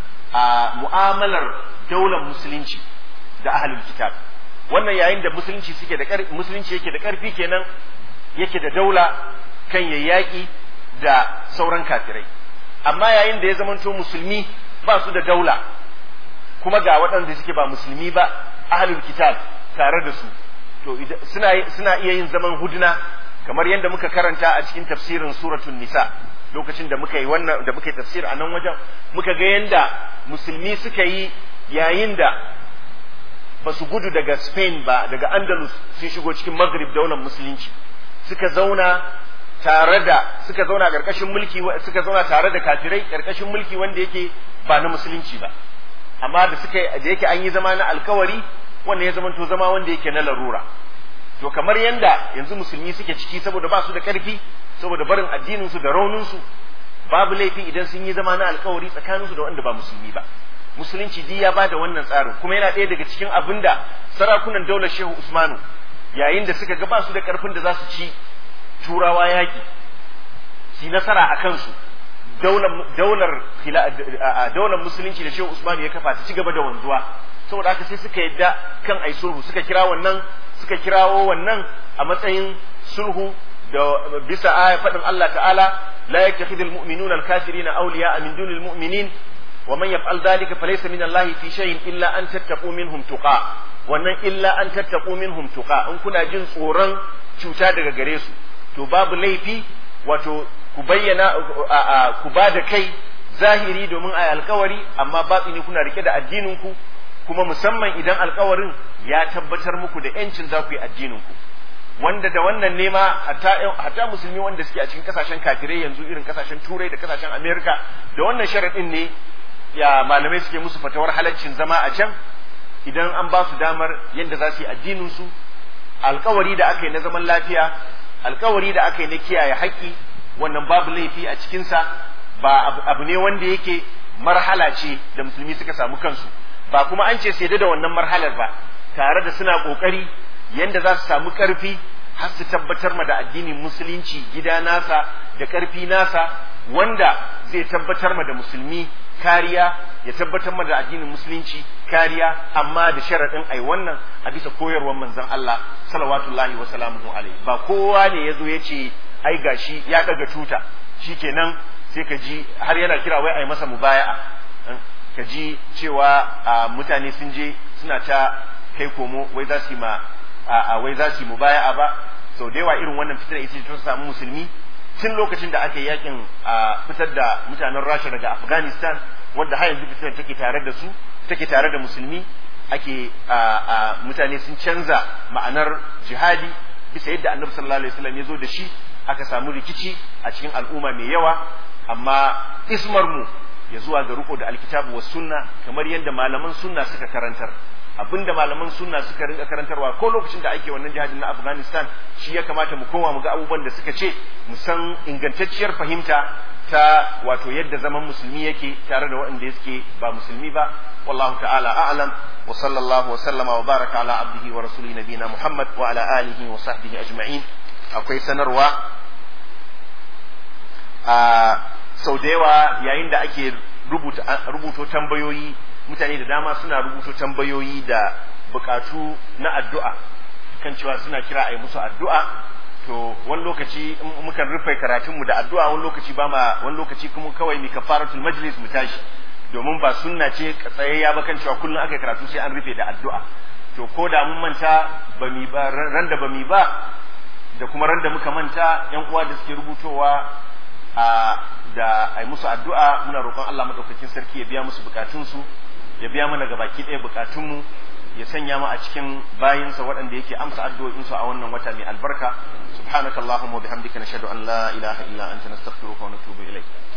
a mu'amalar daular musulunci da ahlul kitab wannan yayin da musulunci suke da musulunci yake da karfi kenan yake da daula kan yayyaki da sauran kafirai amma yayin da ya zamanto musulmi ba su da daula kuma ga waɗanda suke ba musulmi ba ahlul kitab tare da su to suna suna iya yin zaman hudna kamar yadda muka karanta a cikin tafsirin suratul nisa lokacin da muka yi wannan da muka yi tafsir a nan wajen muka ga yadda musulmi suka yi yayin da ba su gudu daga Spain ba daga Andalus sun shigo cikin Maghrib daular musulunci suka zauna tare da suka zauna karkashin mulki suka zauna tare da kafirai karkashin mulki wanda yake ba na musulunci ba amma da suka da yake an yi zama na alkawari wanda ya zama to zama wanda yake na larura to kamar yanda yanzu musulmi suke ciki saboda ba su da karfi saboda barin addinin su da raunin su babu laifi idan sun yi zama na alkawari tsakanin su da wanda ba musulmi ba musulunci duk ya bada wannan tsarin kuma yana ɗaya daga cikin abin da sarakunan daular shehu usmanu yayin da suka ga ba su da karfin da za su ci turawa yaƙi su nasara a kansu daular daular musulunci da shehu usmanu ya kafa ta ci gaba da wanzuwa saboda haka sai suka yadda kan ai sulhu suka kira wannan suka kirawo wannan a matsayin sulhu da bisa aya faɗin Allah ta'ala la yattakhidul mu'minuna al-kafirina awliya'a min dunil mu'minin wa man yaf'al dhalika falaysa min Allah fi shay'in illa an tattaqu minhum tuqa wannan illa an tattaqu minhum tuqa in kuna jin tsoron cuta daga gare su to babu laifi wato ku bayyana ku ba da kai zahiri domin a alkawari amma batsini kuna rike da addinin ku kuma musamman idan alkawarin ya tabbatar muku da yancin za ku yi addinin ku wanda da wannan nema hatta hatta musulmi wanda suke a cikin kasashen kafirai yanzu irin kasashen turai da kasashen amerika da wannan sharadin ne ya malamai suke musu fatawar halaccin zama a can idan an ba su damar yadda za su yi addinin su alkawari da aka yi na zaman lafiya alkawari da aka yi na kiyaye haƙƙi wannan babu laifi a cikinsa ba abu ne wanda yake marhala ce da musulmi suka samu kansu ba kuma an ce sai da wannan marhalar ba tare da suna ƙoƙari yadda za su samu ƙarfi har su tabbatar ma da addinin musulunci gida nasa da ƙarfi nasa wanda zai tabbatar ma da musulmi kariya ya tabbatar ma da addinin musulunci kariya amma da sharaɗin ai wannan a bisa koyarwar manzon Allah salawatullahi wa salamuhu alaihi ba kowa ne ya zo ya ce ai gashi ya daga tuta shikenan sai ka ji har yana kira wai ai masa mubaya'a ka ji cewa mutane sun je suna ta kai komo wai za su yi ma wai za su yi mubaya'a ba sau da yawa irin wannan fitar ita ta samu musulmi tun lokacin da aka yi yakin fitar da mutanen rasha daga afghanistan wanda har yanzu fitar take tare da su take tare da musulmi ake mutane sun canza ma'anar jihadi bisa yadda annabi sallallahu alaihi wasallam ya zo da shi aka samu rikici a cikin al'umma mai yawa amma ismar mu ya zuwa ga riko da alkitabu was sunna kamar yadda malaman sunna suka karantar abinda malaman sunna suka rinka karantarwa ko lokacin da ake wannan jihadin na Afghanistan shi ya kamata mu koma mu ga abubuwan da suka ce mu san ingantacciyar fahimta ta wato yadda zaman musulmi yake tare da waɗanda suke ba musulmi ba wallahu ta'ala a'lam wa sallallahu wa sallama wa baraka ala abdihi wa rasuli nabina Muhammad wa ala alihi wa sahbihi ajma'in akwai sanarwa a sau da yawa yayin da ake rubuto tambayoyi mutane da dama suna rubuto tambayoyi da bukatu na addu'a kan cewa suna kira a yi musu addu'a to wani lokaci mukan rufe karatunmu da addu'a wani lokaci ba ma wani lokaci kuma kawai mi kafaratul majlis mu tashi domin ba sunna ce tsayayya ba kan cewa kullum aka karatu sai an rufe da addu'a to ko da mun manta ba mi ba ran da ba mi ba da kuma ran da muka manta yan uwa da suke rubutowa a da ai musu addu'a muna roƙon Allah madaukakin sarki ya biya musu bukatunsu ya biya mana ga baki ɗaya bukatunmu ya sanya mu a cikin bayinsa waɗanda yake amsa addu'o'insu a wannan wata mai albarka subhanakallahumma wa bihamdika nashhadu an la ilaha illa anta nastaghfiruka wa natubu ilayk